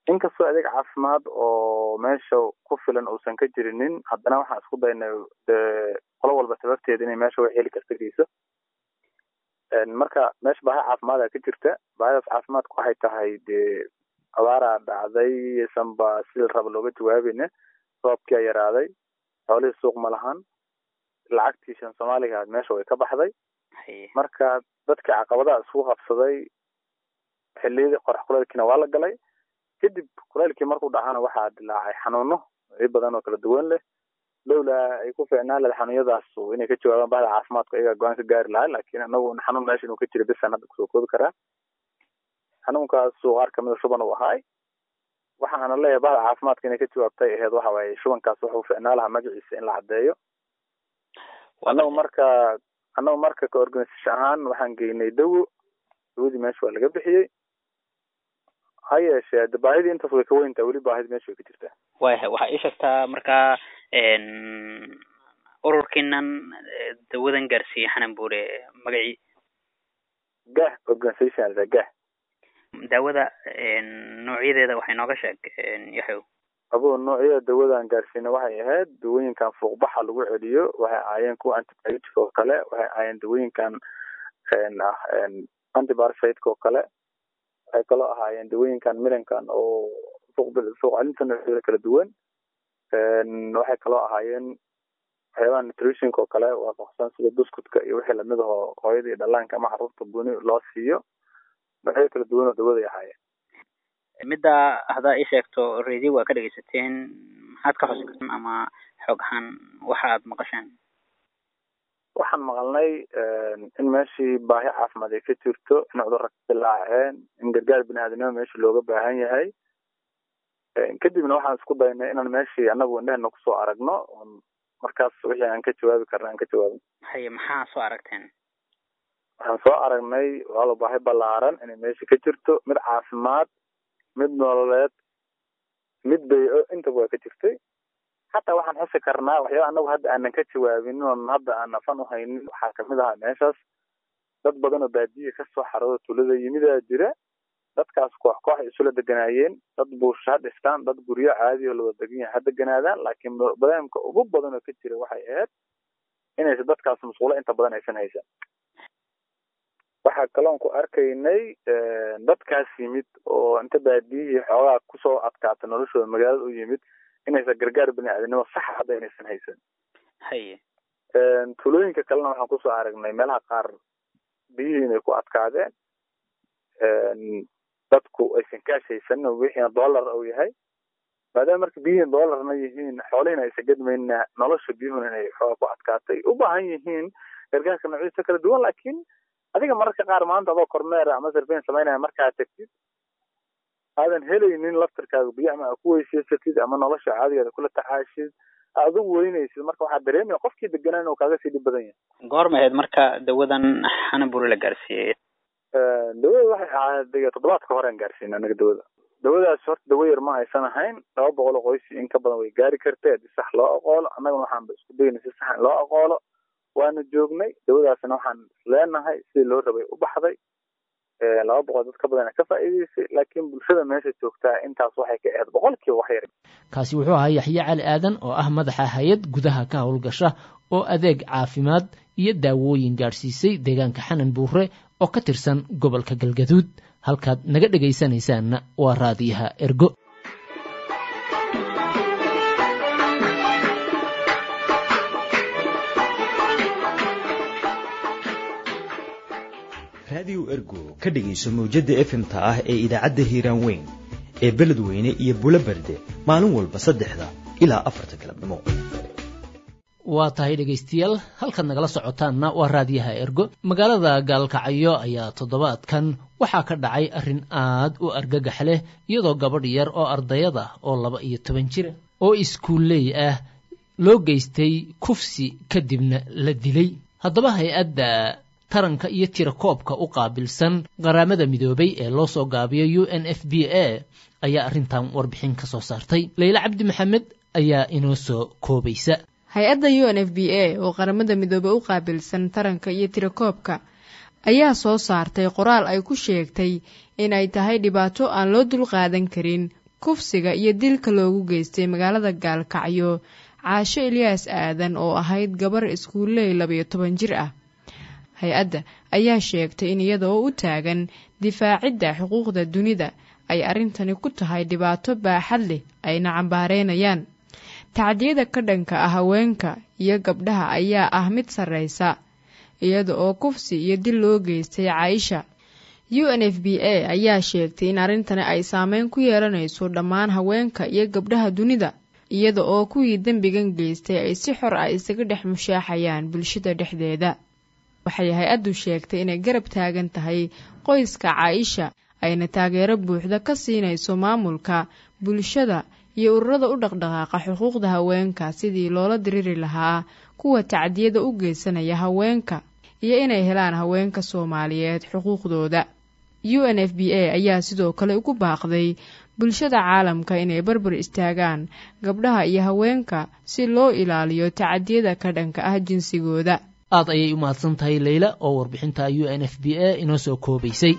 inkastoo adeeg caafimaad oo meesha ku filan uusan ka jirinin haddana waxaan isku daynay dee qolo walba sababteeda inay meesha wax heli karta geyso marka meesha baahi caafimaada ka jirta baahidaas caafimaadka waxay tahay dee abaaraa dhacday sanba sida raba looga jawaabayna roobkia yaraaday xoolihii suuq ma lahan lacagtii shan soomaaliga meesha way ka baxday marka dadkii caqabadaha isku qabsaday xiliyadii qorax kuleelkiina waa la galay kadib kuleelkii markuu dhacana waxaa dilaacay xanuuno i badan oo kala duwan leh lowlaa ay ku fiicnaan lahayd xanuunyadaas inay ka jawaabaan bahda caafimaadka iyagaa go-aan ka gaari lahaa laakiin anagu xanuun meesha inuu ka jira bisan hadda kusoo koobi karaa xanuunkaasu qaar kamida shuban uu ahaay waxaana leeyahay bahda caafimaadka inay ka jawaabtay aheyd waxa waaye shubankaas wuxuu fiicnaa lahaa magaciisa in la caddeeyo annagu marka annagu marka ka organisation ahaan waxaan geynay dawo dawadii meesha waa laga bixiyey ha yeeshee de baahidii intaas way ka weyntaa weli baahidi meesha way ka jirtaa waya waxaa ii sheegtaa markaa ururkiinan dawadan gaarsiiyey xanan buure magacii gah organisation gah daawada noocyadeeda waxay nooga sheeg yaxow abo noocyada dawadan gaarsiina waxay ahayd dawooyinkan fuuqbaxa lagu celiyo waxay ahaayeen kuwa antibiotic oo kale waxay ahaayeen dawooyinkan ah antibarsite oo kale waxay kaloo ahaayeen dawooyinkan milankan oo suuq suuq celinta noocyada kala duwan waxay kaloo ahaayeen waxyaabaha nutritionka oo kale waafaqsan sida buskutka iyo wixii lamid ahoo hooyada iyo dhallaanka ama carruurta buni loo siiyo noocyo kala duwan oo dawaday ahaayeen midda haddaa ii sheegto radio waa ka dhegaysateen maxaad ka xusi kartaan ama xoog ahaan waxa aad maqasheen waxaan maqalnay in meeshii baahi caafimaad ay ka jirto in cudurra ka dilaaceen in gargaar bini-aadamnimo meesha looga baahan yahay kadibna waxaan isku daynay inaan meeshii annagu indhehena kusoo aragno markaas wixii aan ka jawaabi karna aan ka jawaabin haye maxaa soo aragteen waxaan soo aragnay walaalo baahi ballaaran inay meesha ka jirto mid caafimaad mid nololeed mid bay-o intaba waa ka jirtay xataa waxaan xusi karnaa waxyaaba anagu hadda aanan ka jawaabin oon hadda aan nafan uhaynin waxaa kamid ahaa meeshaas dad badan oo baadiya kasoo xarooda tulada yimidaa jira dadkaas koox koox ay isula deganaayeen dad buusha ha dhistaan dad guryo caadi oo lawada degan yahay ha deganaadaan laakiin badaamka ugu badan oo ka jira waxay ahayd inaysa dadkaas musqulo inta badan aysan haysan waxaa kaloon ku arkaynay dadkaas yimid oo inta baadiyihii xoogaa kusoo adkaata noloshooda magaalada u yimid inaysan gargaar bini-aadamnimo saxa hadda inaysan haysan haye tulooyinka kalena waxaan kusoo aragnay meelaha qaar biyihii inay ku adkaadeen dadku aysan kaash haysanin oo wixiina dollar uu yahay maadaama marka biyihiin dollarna yihiin xoolihiina aysan gadmayna nolosha biyuhuna inay xooga ku adkaatay u baahan yihiin gargaarka noocyadiisa kala duwan laakiin adiga mararka qaar maanta adoo kormeera ama sarfeyn samaynaya markaa tagtid aadan helaynin laftarkaaga biyo ama ku weysaysatid ama nolosha caadigeeda kula tacaashid adigu weynaysid marka waxaa dareemaya qofkii deganaa inuu kaaga sii dhib badan yahay goorma ahayd marka dawadan xanaburi la gaarsiiyey dawada waxay ahayd toddobaadka hore aan gaarsiina anaga dawada dawadaas horta dawo yar ma aysan ahayn laba boqol oo qoys in ka badan way gaari kartay haddii sax loo aqoolo annagana waxaanba isku dayna si sax in loo aqoolo waana joognay dawadaasna waxaan isleenahay sidii loo rabay u baxday laba boqol dad ka badana ka faa'iidaysay laakiin bulshada meesha joogtaa intaas waxay ka ahayd boqolkiiba wax yar kaasi wuxuu ahaa yaxye cali aadan oo ah madaxa hay-ad gudaha ka howlgasha oo adeeg caafimaad iyo daawooyin gaadhsiisay deegaanka xanan buure oo ka tirsan gobolka galgaduud halkaad naga dhegaysanaysaanna waa raadiyaha ergo raadiyo ergo ka dhegayso mawjadda efmta ah ee idaacadda hiiraan weyn ee beledweyne iyo bulo berde maalin walba saddexda ilaa afarta galabnimo waa tahay dhegaystayaal halkaad nagala socotaanna waa raadiyaha ergo magaalada gaalkacyo ayaa toddobaadkan waxaa ka dhacay arrin aad u argagax leh iyadoo gabadh yar oo ardayada oo laba iyo toban jira oo iskuulley ah loo geystay kufsi kadibna la dilay haddaba hay-adda taranka iyo tirakoobka u qaabilsan qaraamada midoobay ee loo soo gaabiyo u n f b a ayaa arrintan warbixin ka soo saartay leyle cabdi maxamed ayaa inoo soo koobaysa hay-adda u n f b a oo qaramada midoobey u qaabilsan taranka iyo tirakoobka ayaa soo saartay qoraal ay ku sheegtay in ay tahay dhibaato aan loo dulqaadan karin kufsiga iyo dilka loogu geystay magaalada gaalkacyo caasho ilyaas aadan oo ahayd gabar iskuulley labayo toban jir ah hay-adda ayaa sheegtay in iyada oo u taagan difaacidda xuquuqda dunida ay arrintani ku tahay dhibaato baaxad leh ayna cambaareynayaan tacdiyada ka dhanka ah haweenka iyo gabdhaha ayaa ah mid sarreysa iyada oo kufsi iyo dil loo geystay caaisha u n f b a ayaa sheegtay in arrintani ay saameyn ku yeelanayso dhammaan haweenka iyo gabdhaha dunida iyada oo kuwii dembigan geystay ay si xor ah isaga dhex mushaaxayaan bulshada dhexdeeda waxay hay-addu sheegtay inay garab taagan tahay qoyska caaisha ayna taageero buuxda ka siinayso maamulka bulshada iyo ururada u dhaqdhaqaaqa xuquuqda haweenka sidii loola diriri lahaa kuwa tacdiyada u geysanaya haweenka iyo inay helaan haweenka soomaaliyeed xuquuqdooda u n f b a ayaa sidoo kale ugu baaqday bulshada caalamka inay barbar istaagaan gabdhaha iyo haweenka si loo ilaaliyo tacadiyada ka dhanka ah jinsigooda aad ayay u mahadsan tahay leyla oo warbixinta u n f b a inoo soo koobaysay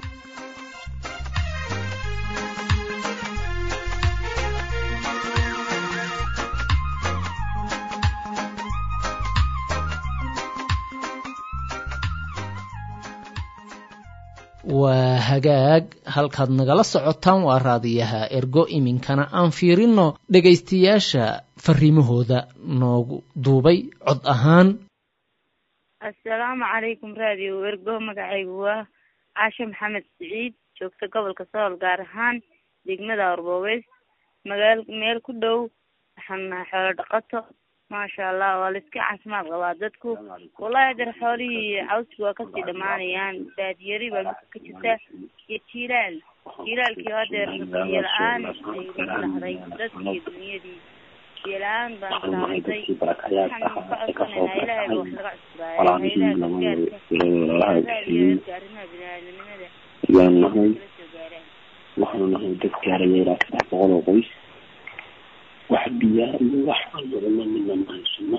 waa hagaag halkaad nagala socotaan waa raadiyaha ergo iminkana aan fiirino dhegaystayaasha fariimahooda noogu duubay cod ahaan assalaamu calaykum raadiyo ergo magacaygu waa caashe maxamed siciid joogta gobolka sool gaar ahaan degmada arboobeys magaal meel ku dhow waxaan nahay xoolo dhaqato maasha allah waa laiska caafimaad qabaa dadku wallahi adeer xoolihii cawski waa kasii dhamaanayaan baadiyari baa midka ka jirta iyo jiilaal jiilaalkii adeer biyo la-aan ay dhahday dadkii dunyadii biyo la-aan baan saamatay waxaan ka codsanaynaa ilaahay ba wax laga cusbaayo haylaha gargaarka arrimaha biniaadamnimada yaan nahay waxaanu nahay dad gaaraya ilaa saddex boqol oo qoys wax biyaa iyo wax alladama midna ma haysano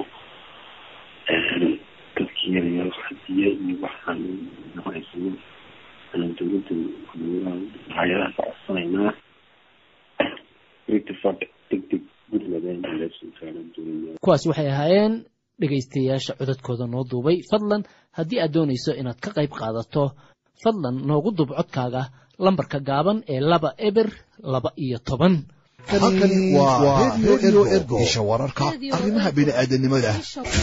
dadkii yaryar wax biyo iyo waxaan ma haysano aan dowladda hay-adaha ka codsanaynaa ritifad deg deg kuwaasi waxay ahaayeen dhegaystayaasha codadkooda noo duubay fadlan haddii aad doonayso inaad ka qayb qaadato fadlan noogu duub codkaaga lambarka gaaban ee laba eber laba iyo toban halkani waa redio ergo isha wararka arrimaha bini'aadanimada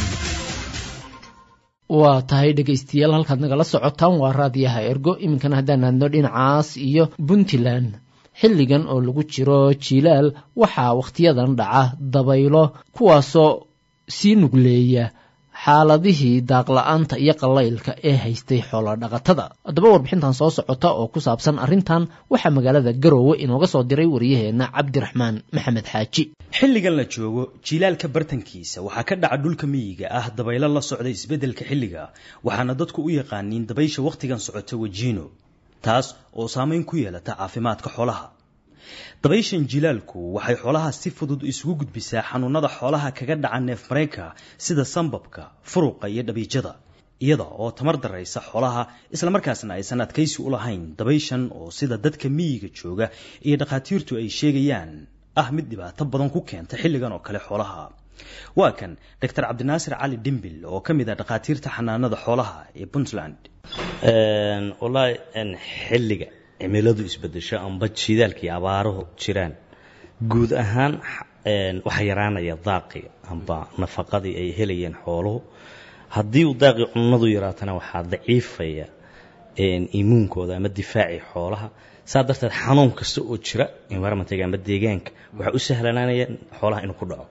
waa tahay dhegaystayaal halkaad nagala socotaan waa raadiyaha ergo iminkana haddaan aadno dhinacaas iyo puntland xilligan oo lagu jiro jiilaal waxaa wakhtiyadan dhaca dabaylo kuwaasoo sii nugleeya xaaladihii daaqla-aanta iyo qallaylka ee haystay xoolodhaqatada haddaba warbixintan soo socota oo ku saabsan arrintan waxaa magaalada garoowe inooga soo diray wariyaheenna cabdiraxmaan maxamed xaaji xilligan la joogo jiilaalka bartankiisa waxaa ka dhaca dhulka miyiga ah dabaylo la socda isbeddelka xilliga waxaana dadku u yaqaaniin dabaysha wakhtigan socota wajiino taas oo saameyn ku yeelata caafimaadka xoolaha dabayshan jilaalku waxay xoolaha si fudud isugu gudbisaa xanuunada xoolaha kaga dhaca neef mareyka sida sambabka furuqa iyo dhabiijada iyada oo tamar daraysa xoolaha islamarkaasna aysan adkaysi u lahayn dabayshan oo sida dadka miyiga jooga iyo dhakhaatiirtu ay sheegayaan ah mid dhibaato badan ku keenta xilligan oo kale xoolaha waa kan doctor cabdinaasir cali dhimbil oo ka mid ah dhakhaatiirta xanaanada xoolaha ee puntland wallaahi xilliga cimiladu isbedesho amba jidaalkii abaaruhu jiraan guud ahaan waxaa yaraanaya daaqii amba nafaqadii ay helayeen xooluhu haddii uu daaqii cunadu yaraatana waxaa daciifaya imuunkooda ama difaacii xoolaha saa darteed xanuun kasta oo jira environmentga ama deegaanka waxaa u sahlanaanaya xoolaha inuu ku dhaco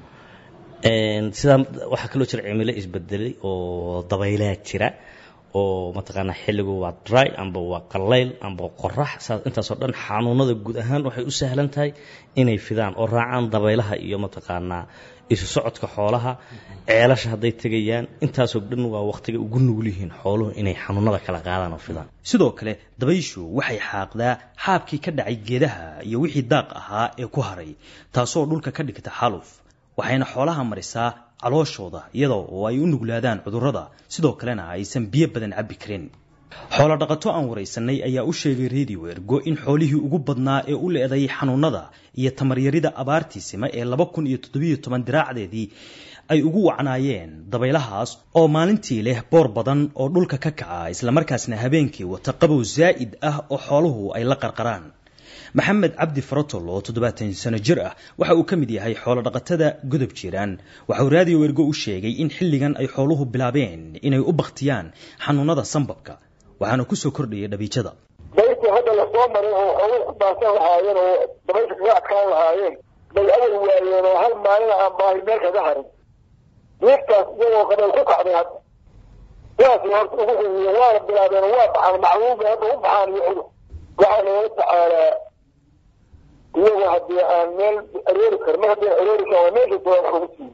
sidaa waxaa kaloo jira cimilo isbedelay oo dabaylaha jira oo mataqaanaa xilligu waa dry amba waa qalayl amba qorax saas intaasoo dhan xanuunada guud ahaan waxay u sahlan tahay inay fidaan oo raacaan dabaylaha iyo mataqaanaa isu socodka xoolaha ceelasha hadday tegayaan intaasoo dhan waa waqtiga ugu nugul yihiin xooluhu inay xanuunada kala qaadaan oo fidaan sidoo kale dabayshu waxay xaaqdaa xaabkii ka dhacay geedaha iyo wixii daaq ahaa ee ku haray taasoo dhulka ka dhigta xaluf waxayna xoolaha marisaa calooshooda iyadoo oo ay u nuglaadaan cudurrada sidoo kalena aysan biyo badan cabbi karin xoolo dhaqato aan waraysanay ayaa u sheegay radio ergo in xoolihii ugu badnaa ee u leeday xanuunada iyo tamaryarida abaartiisima ee laba kun iyo toddobiyo toban diraacdeedii ay ugu wacnaayeen dabaylahaas oo maalintii leh boor badan oo dhulka ka kaca islamarkaasna habeenkii wata qabow zaa'id ah oo xooluhu ay la qarqaraan maxamed cabdi farotol oo toddobaatan sano jir ah waxa uu ka mid yahay xoolo dhaqatada godob jiraan waxa uu raadiyo ergo u sheegay in xilligan ay xooluhu bilaabeen inay u baktiyaan xanuunada sambabka waxaana kusoo kordhayay dhabiijada dayrtii hadda lasoo maray oo xooluhu ku baansan lahaayeen oo dabaysha kaga adkaan lahaayeen bay awal waayeen oo hal maalin aan baahi meel kaga harin diirtaas iyagoo qabay ku kacday hadda sidaas horta ugu xumiye waana bilaabeen waa baxaan macluumba hadda u baxaan iyo cudur waxaa loola tacaalaa iyagoo haddii aan meel aroori kar mar haddii aroori kar waa meesha soo wax ugu siiyo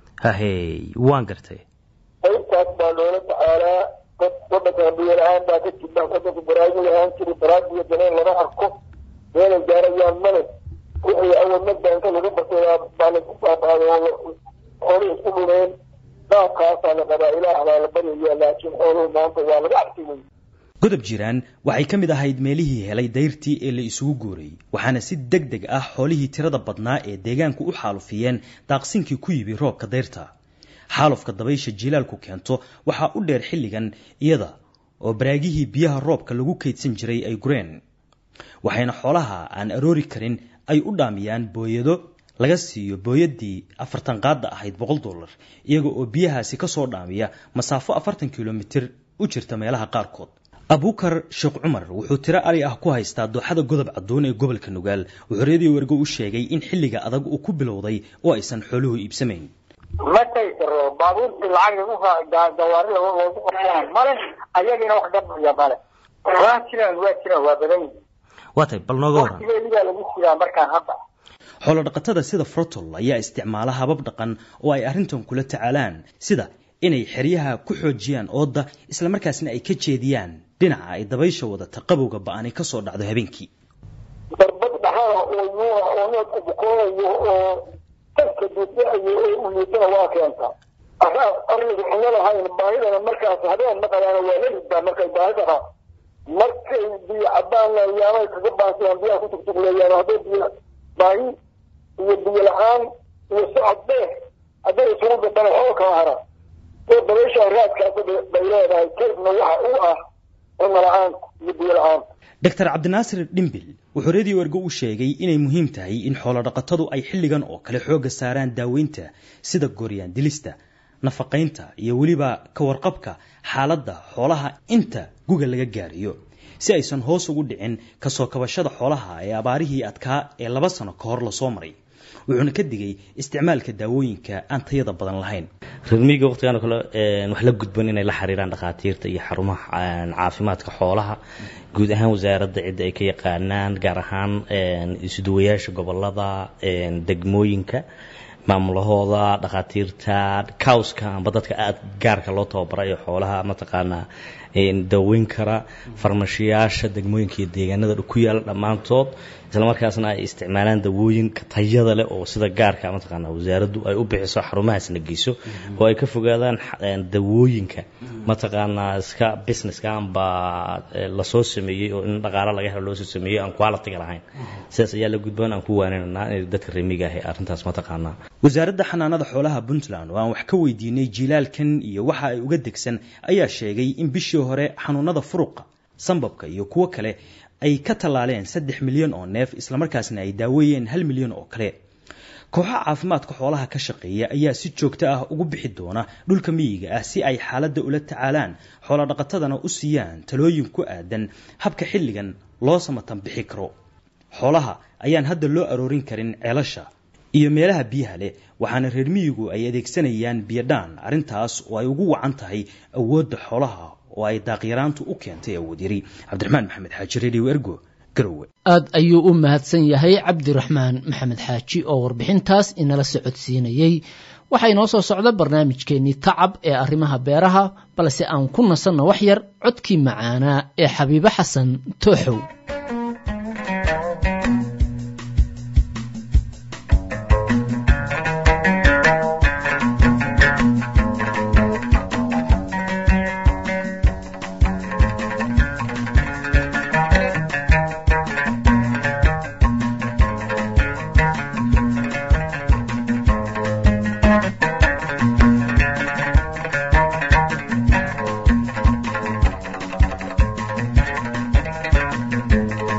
hahey waan gartay qaybtaas baa loola tacaalaa dad wadanka biyo la-aan baa ka jira wadanka baraaji lahaan jiri baraajiga daneen lama arko meelay gaarayaan male wixii awal madda inta lagu batay baa lagu baabaaday xoolihii isku dhumeen qaabkaasaa la qabaa ilaah baa la baryaya laakiin xooluhu maanta waa laga cabsigay godob jiraan waxay ka mid ahayd meelihii helay dayrtii ee la isugu guuray waxaana si deg deg ah xoolihii tirada badnaa ee deegaanku u xaalufiyeen daaqsinkii ku yibi roobka dayrta xaalufka dabaysha jilaalku keento waxaa u dheer xilligan iyada oo baraagihii biyaha roobka lagu kaydsan jiray ay gureen waxayna xoolaha aan aroori karin ay u dhaamiyaan booyado laga siiyo booyadii afartan qaadda ahayd boqol dollar iyaga oo biyahaasi kasoo dhaamiya masaafo afartan kilomitir u jirta meelaha qaarkood abukar sheekh cumar wuxuu tiro ali ah ku haystaa dooxada godob caddoon ee gobolka nugaal wuxuu reediyo wergo u sheegay in xilliga adag uu ku bilowday oo aysan xooluhu iibsamayn ma tagi karo baabuurtii lacag lagu gawaari loogu qoraan male ayagiina wax gabaya male waa jiraan waa jiraan waa badan yihin waa tahay bal nooga waran waqtigeedigaa lagu jiraa markaan hadda xoolo dhaqatada sida frotol ayaa isticmaala habab dhaqan oo ay arrintan kula tacaalaan sida inay xeryaha ku xoojiyaan ooda islamarkaasna ay ka jeediyaan dhinaca ay dabaysha wadata qabowga ba-ani ka soo dhacdo habeenkii darbad dhaxana oo yuuna oo needku bukoonayo oo dadka duudacayo oo uliitana waa keentaa asaa arliga xumo lahayn baahidana markaas habeen maqalaana waa la ridbaa markay baahi qabaan markay biyo cabaan yaamay kaga baansadaan biyaha ku tugtugleeyaan hadday biyo baahi iyo biyo la-aan iyo socod dheer hadday isugu gadana xool kama haraan oo dabaysha raadkaas bay leedahay kaydna waxa u ah cunno la-aanta iyo biyo la-aanta doctor cabdinaasir dhimbil wuxuu reediyo ergo u sheegay inay muhiim tahay in xoolodhaqatadu ay xilligan oo kale xoogga saaraan daaweynta sida gooryaan dilista nafaqaynta iyo weliba ka warqabka xaaladda xoolaha inta guga laga gaarayo si aysan hoos ugu dhicin kasoo kabashada xoolaha ee abaarihii adkaa ee laba sano ka hor lasoo maray wuxuuna ka digay isticmaalka daawooyinka aan tayada badan lahayn reermiyiga waqtigan oo kale wax la gudban inay la xiriiraan dhakhaatiirta iyo xarumaha caafimaadka xoolaha guud ahaan wasaaradda cidda ay ka yaqaanaan gaar ahaan isuduwayaasha gobolada degmooyinka maamulahooda dhakhaatiirta cowska amba dadka aada gaarka loo tababarayo xoolaha mataqaanaa daweyn kara farmashiyaasha degmooyinka iyo deegaanada ku yaala dhammaantood islamarkaasna ay isticmaalaan dawooyinka tayada leh oo sida gaarka mataqaanaa wasaaraddu ay u bixiso xarumahaasna geyso oo ay ka fogaadaan dawooyinka mataqaanaa iska businesska amba lasoo sameeyey oo in dhaqaalo laga helo loosoo sameeyey aan quality lahayn sidaas ayaa la gudboon aan ku waaninaynaa in dadka remiga ahi arrintaas mataqaanaa wasaaradda xanaanada xoolaha puntland oo aan wax ka weydiinay jiilaalkan iyo waxa ay uga degsan ayaa sheegay in bishii hore xanuunada furuqa sambabka iyo kuwo kale ay ka tallaaleen saddex milyan oo neef islamarkaasna ay daaweeyeen hal milyan oo kale kooxaha caafimaadka xoolaha ka shaqeeya ayaa si joogto ah ugu bixi doona dhulka miyiga ah si ay xaaladda ula tacaalaan xoolodhaqatadana u siiyaan talooyin ku aadan habka xilligan loo samatan bixi karo xoolaha ayaan hadda loo aroorin karin ceelasha iyo meelaha biyaha leh waxaana reer miyigu ay adeegsanayaan biyodhaan arrintaas oo ay ugu wacan tahay awoodda xoolaha oo ay daaqyaraantu u keentay awood yari cabdiraxmaan maxamed xaaji redio ergo garowe aad ayuu u mahadsan yahay cabdiraxmaan maxamed xaaji oo warbixintaas inala socodsiinayey waxaa inoo soo socda barnaamijkeennii tacab ee arrimaha beeraha balse aan ku nasanno wax yar codkii macaanaa ee xabiibo xasan tooxow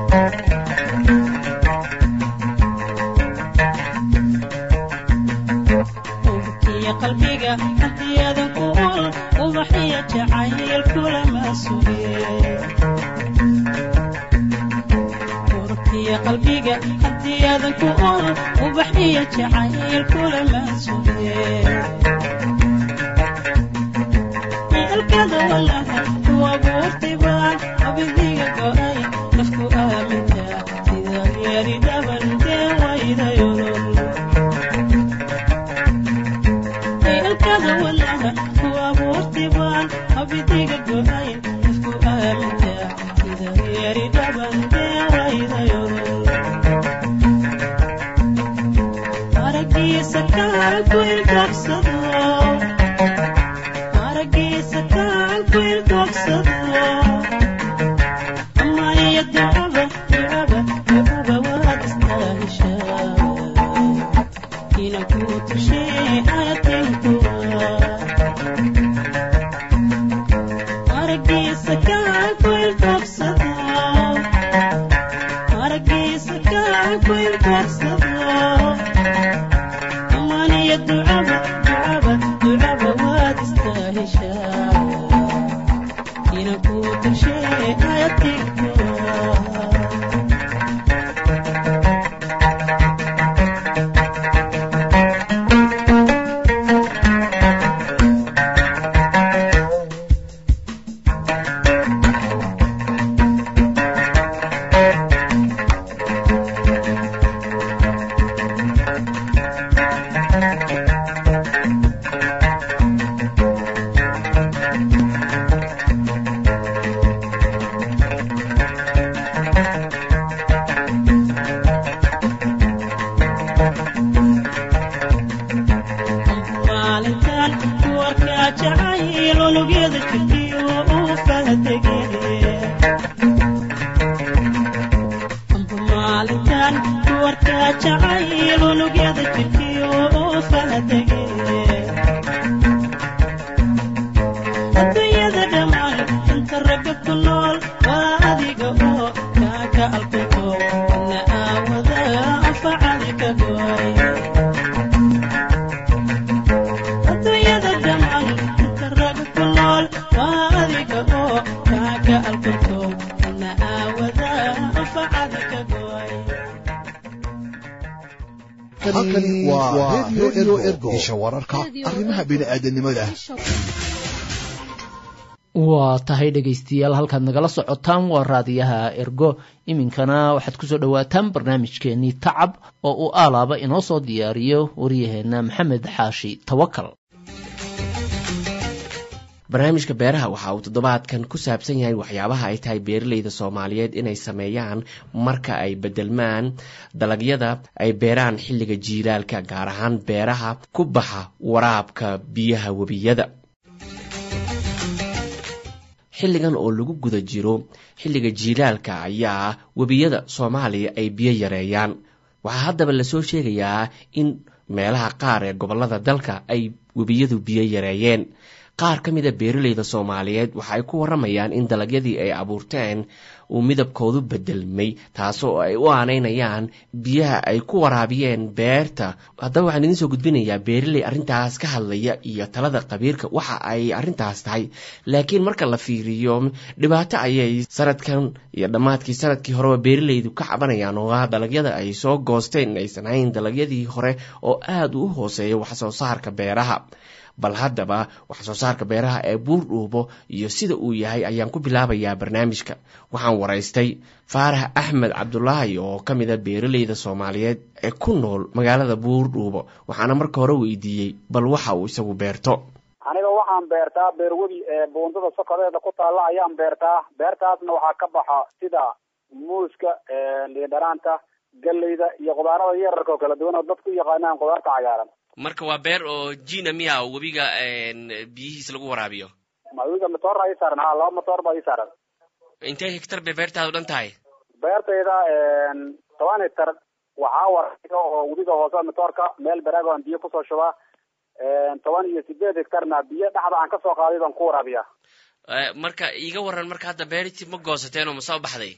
ubkiya qalbiga hadiyaadan ku ol ubaxiya jacayl kulama suge urkiya qalbiga hadiyaadan ku ol ubaxiya jacayl kulama suge halkada walaha ku abuurtay baan abidiga go'ay nafku aaminta sida yeeri dhaban dee waydayolol halkada walaha ku abuurtay baan abidiga go'ay nafku aaminta sida yeeri dhaban dee waydayolol aragiisa kaan ku ilkabsado aragiisa kaan ku ilkabsado ama iyo ducaba ducaba ducaba waad istaahishaa inaan ku tushee ayatinkuwa aragiisa kaan ku ilkabsado aragiisa kaan ku ilkabsado amaniyo ducaba ducaba ducaba waad istaahishaa inaan ku tushee ayatinkuwa maalintan warkaa jacayl unugyada jirkiyo uu fahdege maalintan warkaa jacayl unugyada jirkiyo uu fahdege adduunyada dhammaan inta ragga ku nool waa adiga oo kaaka alkuko ina aawada anfacadi ka gooy adduunyada dhammaan inta ragga ku nool waa adiga oo kaaka alkuko ina aawada anfacadi ka gooy halkani waa radio ergo isha wararka arrimaha bini'aadanimada waa tahay dhegaystayaal halkaad nagala socotaan waa raadiyaha ergo iminkana waxaad kusoo dhowaataan barnaamijkeenii tacab oo uu aalaaba inoo soo diyaariyo waryaheena maxamed xaashi tawakal barnaamijka beeraha waxa uu toddobaadkan ku saabsan yahay waxyaabaha ay tahay beeralayda soomaaliyeed inay sameeyaan marka ay bedelmaan dalagyada ay beeraan xilliga jiilaalka gaar ahaan beeraha ku baxa waraabka biyaha webiyada xilligan oo lagu guda jiro xilliga jiilaalka ayaa webiyada soomaaliya ay biyo yareeyaan waxaa haddaba lasoo sheegayaa in meelaha qaar ee gobollada dalka ay webiyadu biyo yareeyeen qaar ka mida beeralayda soomaaliyeed waxa ay ku waramayaan in dalagyadii ay abuurteen uu midabkoodu bedelmay taasoo ay u aanaynayaan biyaha ay ku waraabiyeen beerta haddaba waxaan idiin soo gudbinayaa beeraley arrintaas ka hadlaya iyo talada qabiirka waxa ay arrintaas tahay laakiin marka la fiiriyo dhibaato ayay sanadkan iyo dhammaadkii sanadkii horeba beeralaydu ka cabanayaan oo ah dalagyada ay soo goosteen aysan hayn dalagyadii hore oo aada u hooseeya waxsoo saarka beeraha bal haddaba wax soo saarka beeraha ee buur dhuubo iyo sida uu yahay ayaan ku bilaabayaa barnaamijka waxaan waraystay faarax axmed cabdulaahi oo ka mida beeralayda soomaaliyeed ee ku nool magaalada buur dhuubo waxaana marka hore weydiiyey bal waxa uu isagu beerto aniga waxaan beertaa beerwadi ee buundada sokodeeda ku taalla ayaan beertaa beertaasna waxaa ka baxa sida muuska liindhanaanta galleyda iyo qudaarada yararka oo kala duwan oo dadku u yaqaanaan qudaarta cagaaran marka waa beer oo jina miya webiga biyihiis lagu waraabiyo webiga matoor baa ii saaran ha laba matoor baa ii saaran intee hektar bay beertaadu dhan tahay beertayda toban hektar waxaa waraabiya oo webiga hoose matoorka meel baraag aan biyo kusoo shubaa toban iyo sideed hektarna biyo dhexda aan kasoo qaaday baan ku waraabiya marka iiga waran marka hadda beertii ma goosateen oo ma soo baxday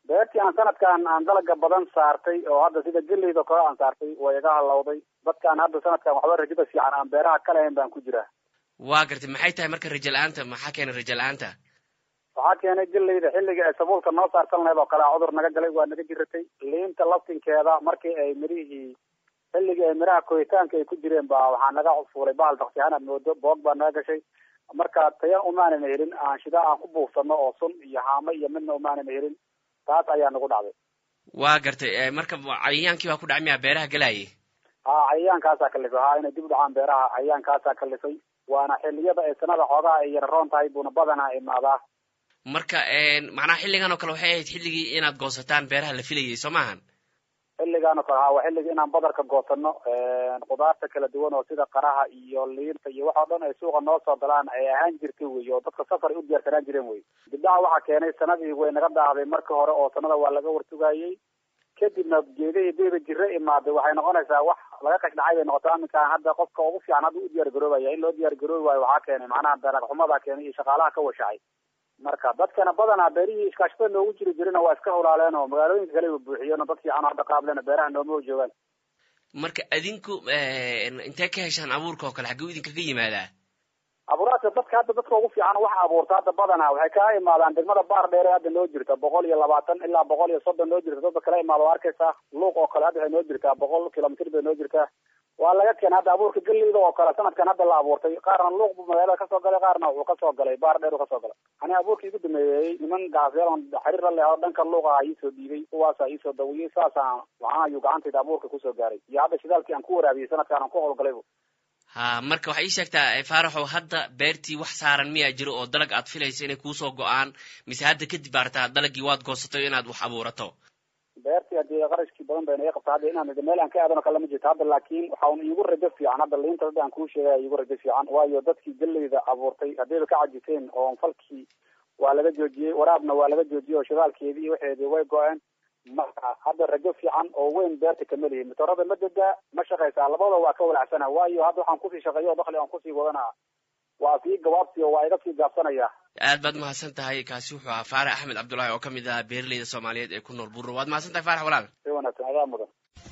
beertii aan sanadkan aan dalaga badan saartay oo hadda sida geleyda kale aan saartay way iga halowday dadkaan hadda sanadkan waxba rajada fiican aan beeraha ka lahayn baan ku jiraa waa gartay maxay tahay marka rajo la-aanta maxaa keena rajo la-aanta waxaa keenay geleyda xilliga ay sabuulka noo saarsan lahayd oo kale cudur naga galay waa naga jiratay liinta laftinkeeda markii ay mirihii xilligii ay miraha koritaanka ay ku jireen baa waxaa naga fuulay bahal daksihaan aad moodo boog baa naga gashay marka tayan umaanana helin aan shida aan ku buufsano oo sun iyo haamo iyo midna umaanana helin taas ayaa nagu dhacday waa gartay marka cayayaankii baa ku dhacay miyaa beeraha galaayay ha cayayaankaasaa kalifay ha inay dib u dhacaan beeraha cayayaankaasaa kalifay waana xilliyada ay sanada xoogaha ay yararoon tahay buuna badanaa imaadaa marka macnaha xilligan oo kale waxay ahayd xilligii inaad goosataan beeraha la filayay soo maahan xilligaan oo kale ha waa xilligii inaan badarka goosano khudaarta kala duwan oo sida qaraha iyo liinta iyo wax oo dhan ay suuqa noo soo galaan ay ahaan jirtay wey oo dadka safar ay u diyaarsanaan jireen wey dibdhaca waxaa keenay sanadii way naga daahday marka hore oo sanada waa laga wartugayey kadibna geedihii beeba jire imaaday waxay noqonaysaa wax laga qash dhacay bay noqotaa aminkaan hadda qofka ugu fiican hadda u diyaar garoobaya in loo diyaar garoobi waayo waxaa keenay macnaha dalag xumadaa keenay iyo shaqaalaha ka washacay marka dadkana badanaa beerihii iskaashatada noogu jiri jirina waa iska hulaaleen oo magaalooyinka kale ba buuxiyeen oo dad fiican oo hadda qaablena beeraha nooma joogaan marka adinku intee ka heshaan abuurka oo kale xagguu idinkaga yimaadaa abuuraadka dadka hadda dadka ugu fiican wax abuurta hadda badanaa waxay kaa imaadaan degmada baar dheere hadda noo jirta boqol iyo labaatan ilaa boqol iyo soddon noo jirta dadka kala imaada waa arkaysaa luuq oo kale hadda waxay noo jirtaa boqol kilomitr bay noo jirtaa waa laga keenay hadda abuurka geleyda oo kale sanadkan hadda la abuurtay qaarna luuq buu magaalada kasoo galay qaarna wuxuu kasoo galay baar dheer uu kasoo galay ani abuurkii igu dameeyey niman gacasyaal xiriir la leho dhanka luuqa iisoo dhiibay kuwaasa iisoo dawiyey saasaan waxaan ayuu gacantayda abuurka kusoo gaaray iyo hadda shidaalkii aan ku waraabiyey sanadkaan aan ku howlgalaybu ha marka waxay ii sheegtaa faaraxow hadda beertii wax saaran miyaa jiro oo dalag aad filayso inay kuusoo go-aan mise hadda kadib baartaa dalagii waad goosatay inaad wax abuurato beertii hadii qarashkii badan bayna iga qabta hadda inaan meel aan ka aadano kale ma jirto hadda laakiin waxa un iigu rajo fiican hadda liinta hadda aan kuu sheegaya iigu rajo fiican waayo dadkii geleyda abuurtay haddayba ka cajiseen oo falkii waa laga joojiyey waraabna waa laga joojiyey oo shidaalkeedii iyo waxeedii way go-een marka hadda rajo fiican oo weyn beerta kama lihin matoorada ma degaa ma shaqaysaa labada waa ka walacsana waayo hadda waxaan kusii shaqeeyo oo dakli aan kusii wadana waa sii gabaabsi oo waa iga sii gaabsanaya aad baad mahadsan tahay kaasi wuxuu ahaa faarax axmed cabdullaahi oo ka mid ah beeraleyda soomaaliyeed ee ku nool burro waad mahadsan tahay faarax walaal si wanaagsan adaa mudan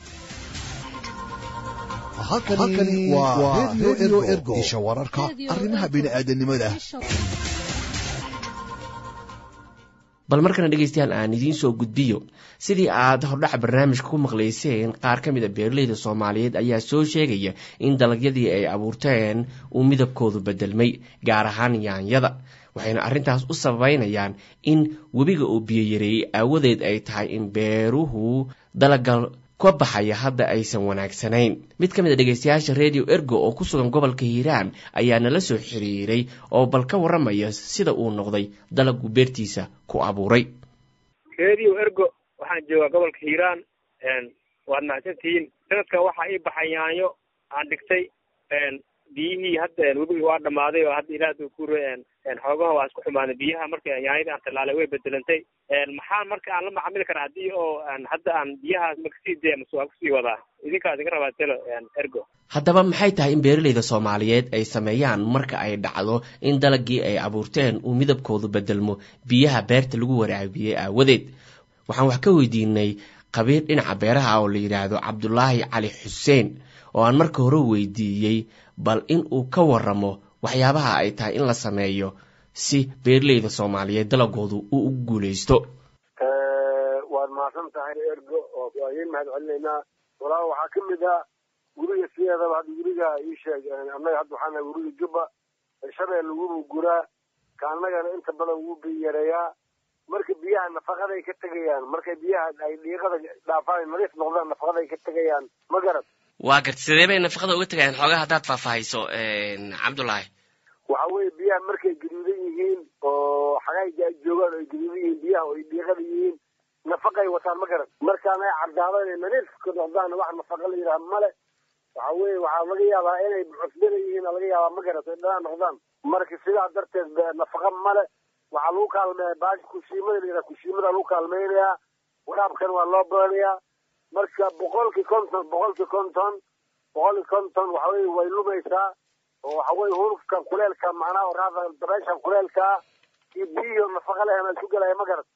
halkani waa radio ergo isha wararka arrimaha bini'aadanimada bal markana dhegaystayaal aan idiin soo gudbiyo sidii aad hordhaca barnaamijka ku maqlayseen qaar ka mid a beeraleyda soomaaliyeed ayaa soo sheegaya in dalagyadii ay abuurteen uu midabkoodu bedelmay gaar ahaan yaanyada waxayna arrintaas u sababeynayaan in webiga uu biyo yareeyey aawadeed ay tahay in beeruhu dalaga ka baxaya hadda aysan wanaagsanayn mid ka mid a dhegaystayaasha radio ergo oo ku sugan gobolka hiiraan ayaa nala soo xiriiray oo bal ka warramaya sida uu noqday dalagu beertiisa ku abuuray radio ergo waxaan joogaa gobolka hiiraan waad mahadsantihiin sanadkan waxaa ii baxay yaanyo aan dhigtay biyihii hadda webigii waa dhamaaday oo hadda ilaah ku xoogaha waa isku xumaaday biyaha marka yaanyadii aan tallaalay way bedelantay maxaa marka aan la macamili karaa haddii oo hadda aan biyahaas ma kasii daya mase waan kusii wadaa idinkaas iga rabaa telo ergo haddaba maxay tahay in beeraleyda soomaaliyeed ay sameeyaan marka ay dhacdo in dalagii ay abuurteen uu midabkoodu bedelmo biyaha beerta lagu waraabiyey aawadeed waxaan wax ka weydiinay qabiir dhinaca beeraha oo la yidhaahdo cabdulaahi cali xuseen oo aan marka hore weydiiyey bal in uu ka waramo waxyaabaha ay tahay in la sameeyo si beeraleyda soomaaliyeed dalagoodu uu u guulaysto waad mahadsan tahay ergo oo waa idiin mahad celinaynaa walaa waxaa ka mid ah guriga sideedaba hadda guriga ii sheeg annaga hadda waxaan nahay guriga jubba shabeel lagubu guraa ka annagana inta badan wuu biyareeyaa marka biyaha nafaqaday ka tegayaan markay biyaha ay dhiiqada dhaafaan nadiif noqdaan nafaqaday ka tegayaan ma garad waa garta sidee bay nafaqada uga tegayaan xoogaa haddaad faahfaahayso cabdullaahi waxa weeye biyaha markay gaduudan yihiin oo xagayga ay joogaan ay gaduudan yihiin biyaha oo ay dhiiqada yihiin nafaqay wataan ma garan markaan ay caddaado inay nadiif ka noqdaan wax nafaqa la yidhaha male waxa weeye waxaa laga yaabaa inay cusbada yihiin laga yaabaa ma garat ay dhanaan noqdaan marka sidaa darteed nafaqa male waxaa lagu kaalmeeya baashi kushiimada la yidhaha kushiimada lagu kaalmeynayaa waraabkan waa loo badanayaa marka boqolkii konton boqolkii konton boqolkii konton waxa weye way lumaysaa oo waxa weye hurufkan kuleelka macnaha oraada dabeeshan kuleelkaa iyo biyihi nafaqa leh ma isu gelaya ma garat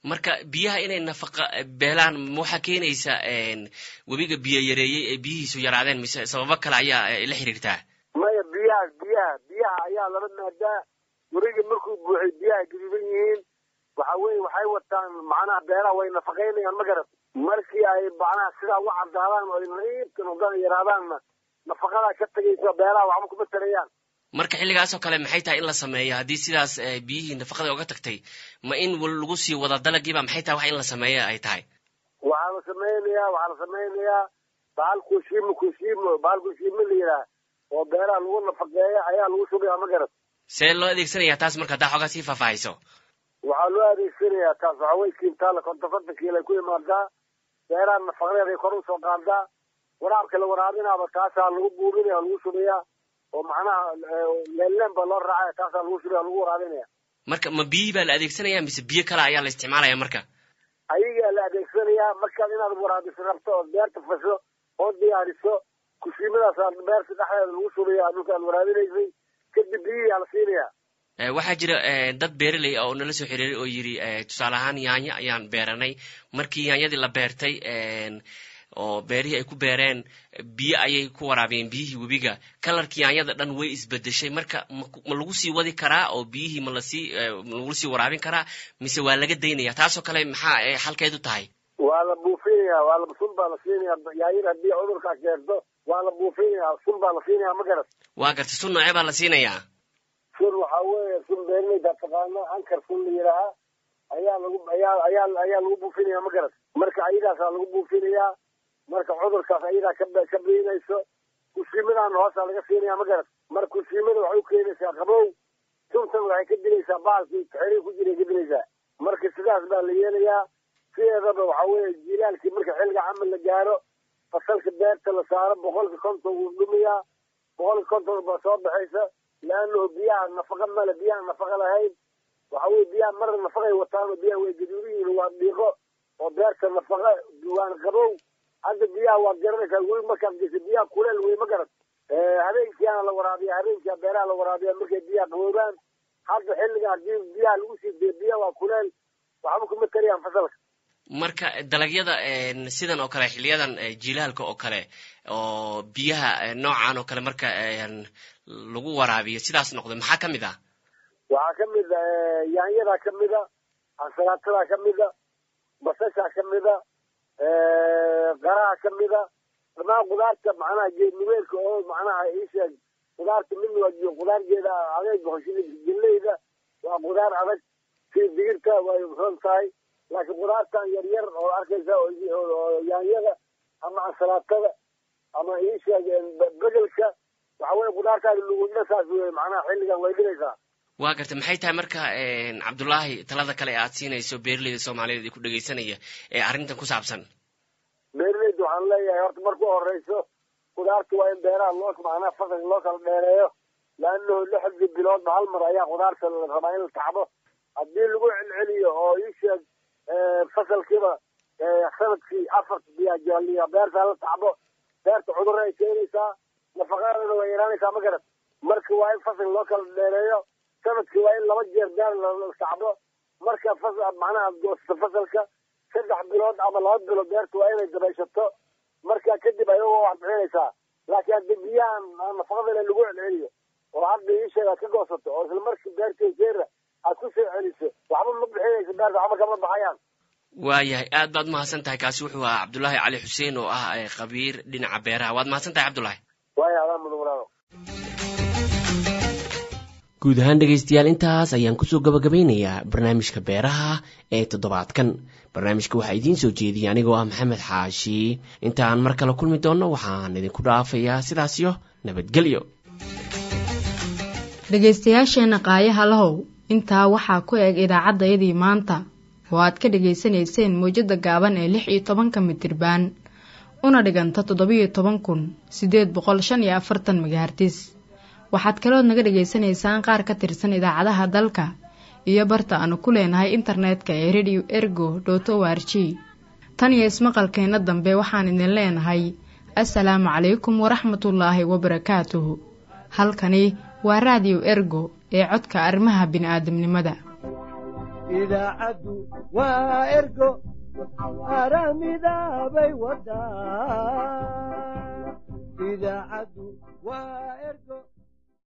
marka biyaha inay nafaqa beelaan ma waxaa keenaysa webiga biyo yareeyey ee biyihiisu yaraadeen mise sababo kale ayaa la xiriirtaa maya biyaha biyaha biyaha ayaa laba maadaa weriga markuu buuxay biyaha gaduudan yihiin waxa weye waxay wataan macnaha beeraha way nafaqaynayaan ma garat markii ay macnaha sidaa u cadaadaan oo nadiifka noqdaan yaraadaanna nafaqadaa ka tegaysa beeraha waxba kuma tarayaan marka xilligaasoo kale maxay tahay in la sameeyo haddii sidaas biyihii nafaqada oga tagtay ma in lagu sii wada dalagiiba maxay tahay wax in la sameeyo ay tahay waxaa la samaynayaa waxaa la samaynayaa bahal kushiimo kushiimo bahal kushiimo la yidhaah oo beeraha lagu nafaqeeya ayaa lagu shubayaa ma garat see loo adeegsanayaa taas marka haddaa xoogaa sii faahfaahayso waxaa loo adeegsanayaa taas waxa way kiintaala konton konton kiilo ay ku imaadaa beeraha nafaqadeed ay kor usoo qaadaa waraabka la waraabinaaba taasaa lagu buurinaya lagu shubayaa oo macnaha leelleen baa loo raacaya taasaa lagu shubaya lagu waraabinaya marka ma biyihii baa la adeegsanaya mise biyo kale ayaa la isticmaalaya marka ayagaa la adeegsanayaa markaad inaad waraabiso rabto ood beerta fasho oo diyaariso kushiimadaasaa beerta dhexdeeda lagu shubaya dhulka aad waraabinaysay kadib biyihiaa la siinaya waxaa jira dad beeraley ah oo nala soo xiriiray oo yidhi tusaale ahaan yaanyo ayaan beeranay markii yaanyadii la beertay oo beerihii ay ku beereen biyo ayay ku waraabiyeen biyihii webiga kalarkii yaanyada dhan way isbedeshay marka ma lagu sii wadi karaa oo biyihii ma lasii ma lagu sii waraabin karaa mise waa laga daynaya taasoo kale maxaa xalkeedu tahay waa la buufinaya waa la sun baa la siinaya yaanyada haddii cudurkaa keento waa la buufinaya sun baa la siinaya ma garat waa garta sun noocee baa la siinayaa sun waxaa weeye sun beerleyda taqaano ankar sun la yidhaahaa ayaa lagu ayaa ayaa ayaa lagu buufinaya ma garat marka ayadaasaa lagu buufinayaa marka cudurkaas ayadaa ka ka biinayso kushiimadaana hoosaa laga siinaya ma garat marka kushiimada waxay u keenaysaa qabow suntan waxay ka dilaysaa baalkii xerii ku jiray ka dilaysaa marka sidaas baa la yeelayaa sideedaba waxa weeye jilaalkii marka xilliga camal la gaaro fasalka beerta la saaro boqolka konton wuu dhumayaa boqolka konton baa soo baxaysa leannahu biyaha nafaqa male biyaha nafaqa lahayn waxa weye biyaha marna nafaqay wataanoo biyaha way gaduudiyiin waa dhiiqo oo beerta nafaqa waan qabow hadda biyaha waad garanaysaa weli markaad geysa biyaha kuleel wey ma garat habeenkiiana la waraabiya habeenkia beeraha la waraabiya markay biyaha qaboobaan hadda xilliga haddii biyaha lagu sii deyo biyaha waa kuleel waxba kuma tariyaan fasalka marka dalagyada sidan oo kale xiliyadan jilaalka oo kale oo biyaha noocan oo kale marka lagu waraabiyo sidaas noqdo maxaa ka mid ah waxaa ka mid a yaanyadaa ka mida ansalaatada ka mida basashaa ka mida qaraha ka mida dhamaan qudaarta macnaha geedniweelka oo macnaha isheeg qudaarta midna waa qudaargeeda adeeg hoshida gelleyda waa qudaar adag sii digirta way ron tahay laakiin qudaartan yar yar oo arkaysa oo yaanyada ama ansalaatada ama isheeg begelka waxa weye qudaartaada lugudna saas wey macnaha xilligan way dhigaysaa waa garta maxay tahay marka cabdullaahi talada kale ee aad siinayso beeraleyda soomaaliyeed ee ku dhegaysanaya ee arrintan ku saabsan beeraleyda waxaan leeyahay horta marku horeyso qudaarta waa in beeraha loo macnaha fasalka loo kala dheereeyo laanahu lixdii biloodba hal mar ayaa qudaarta la rabaa in la tacbo haddii lagu celceliyo oo isheeg fasalkiiba sanadkii afar biyaajaliya beerta la tacbo beerta cudurra ay keenaysaa nafaqadeeda way yaraanaysaa ma garat marka waa in fasal loo kala dheereeyo sanadkii waa in laba jeer beer la tacbo marka macnaha goosto fasalka saddex bilood ama laba bilood beerta waa inay dabayshato marka kadib ayagoo wax bixinaysaa laakiin haddii biyahan nafaqadana lagu celceliyo oo hadda iisheeg aad ka goosato oo isla markii beerta jeera aad ku soo celiso waxba ma bixinayso beerta waxba kama baxayaan waayahay aad baad mahadsan tahay kaasi wuxuu ahaa cabdullaahi cali xuseen oo ah khabiir dhinaca beeraha waad mahadsan tahay cabdullaahi waaya adaa mudan walaalo guud ahaan dhegaystayaal intaas ayaan kusoo gabagabaynayaa barnaamijka beeraha ee toddobaadkan barnaamijka waxaa idiin soo jeediyay anigoo ah maxamed xaashi intaan mar kale kulmi doonno waxaan idinku dhaafayaa sidaasyo nabadgelyo dhegaystayaasheenna qaayaha lahow intaa waxaa ku eg idaacaddayadii maanta oo aad ka dhegaysanayseen mawjadda gaaban ee lix iyo tobanka mitirbaan una dhiganta toddobiyo toban kun siddeed boqol shan iyo afartan magahartis waxaad kalood naga dhegaysanaysaan qaar ka tirsan idaacadaha dalka iyo barta aanu ku leenahay internetka ee radio ergo dot o r g tan iyo ismaqalkeenna dambe waxaan idin leenahay assalaamu calaykum waraxmatullaahi wabarakaatuhu halkani waa raadiyo ergo ee codka arrimaha bini'aadamnimada idaacaddu waa ergo aramidaabay wadaa idaacaddu waa ergo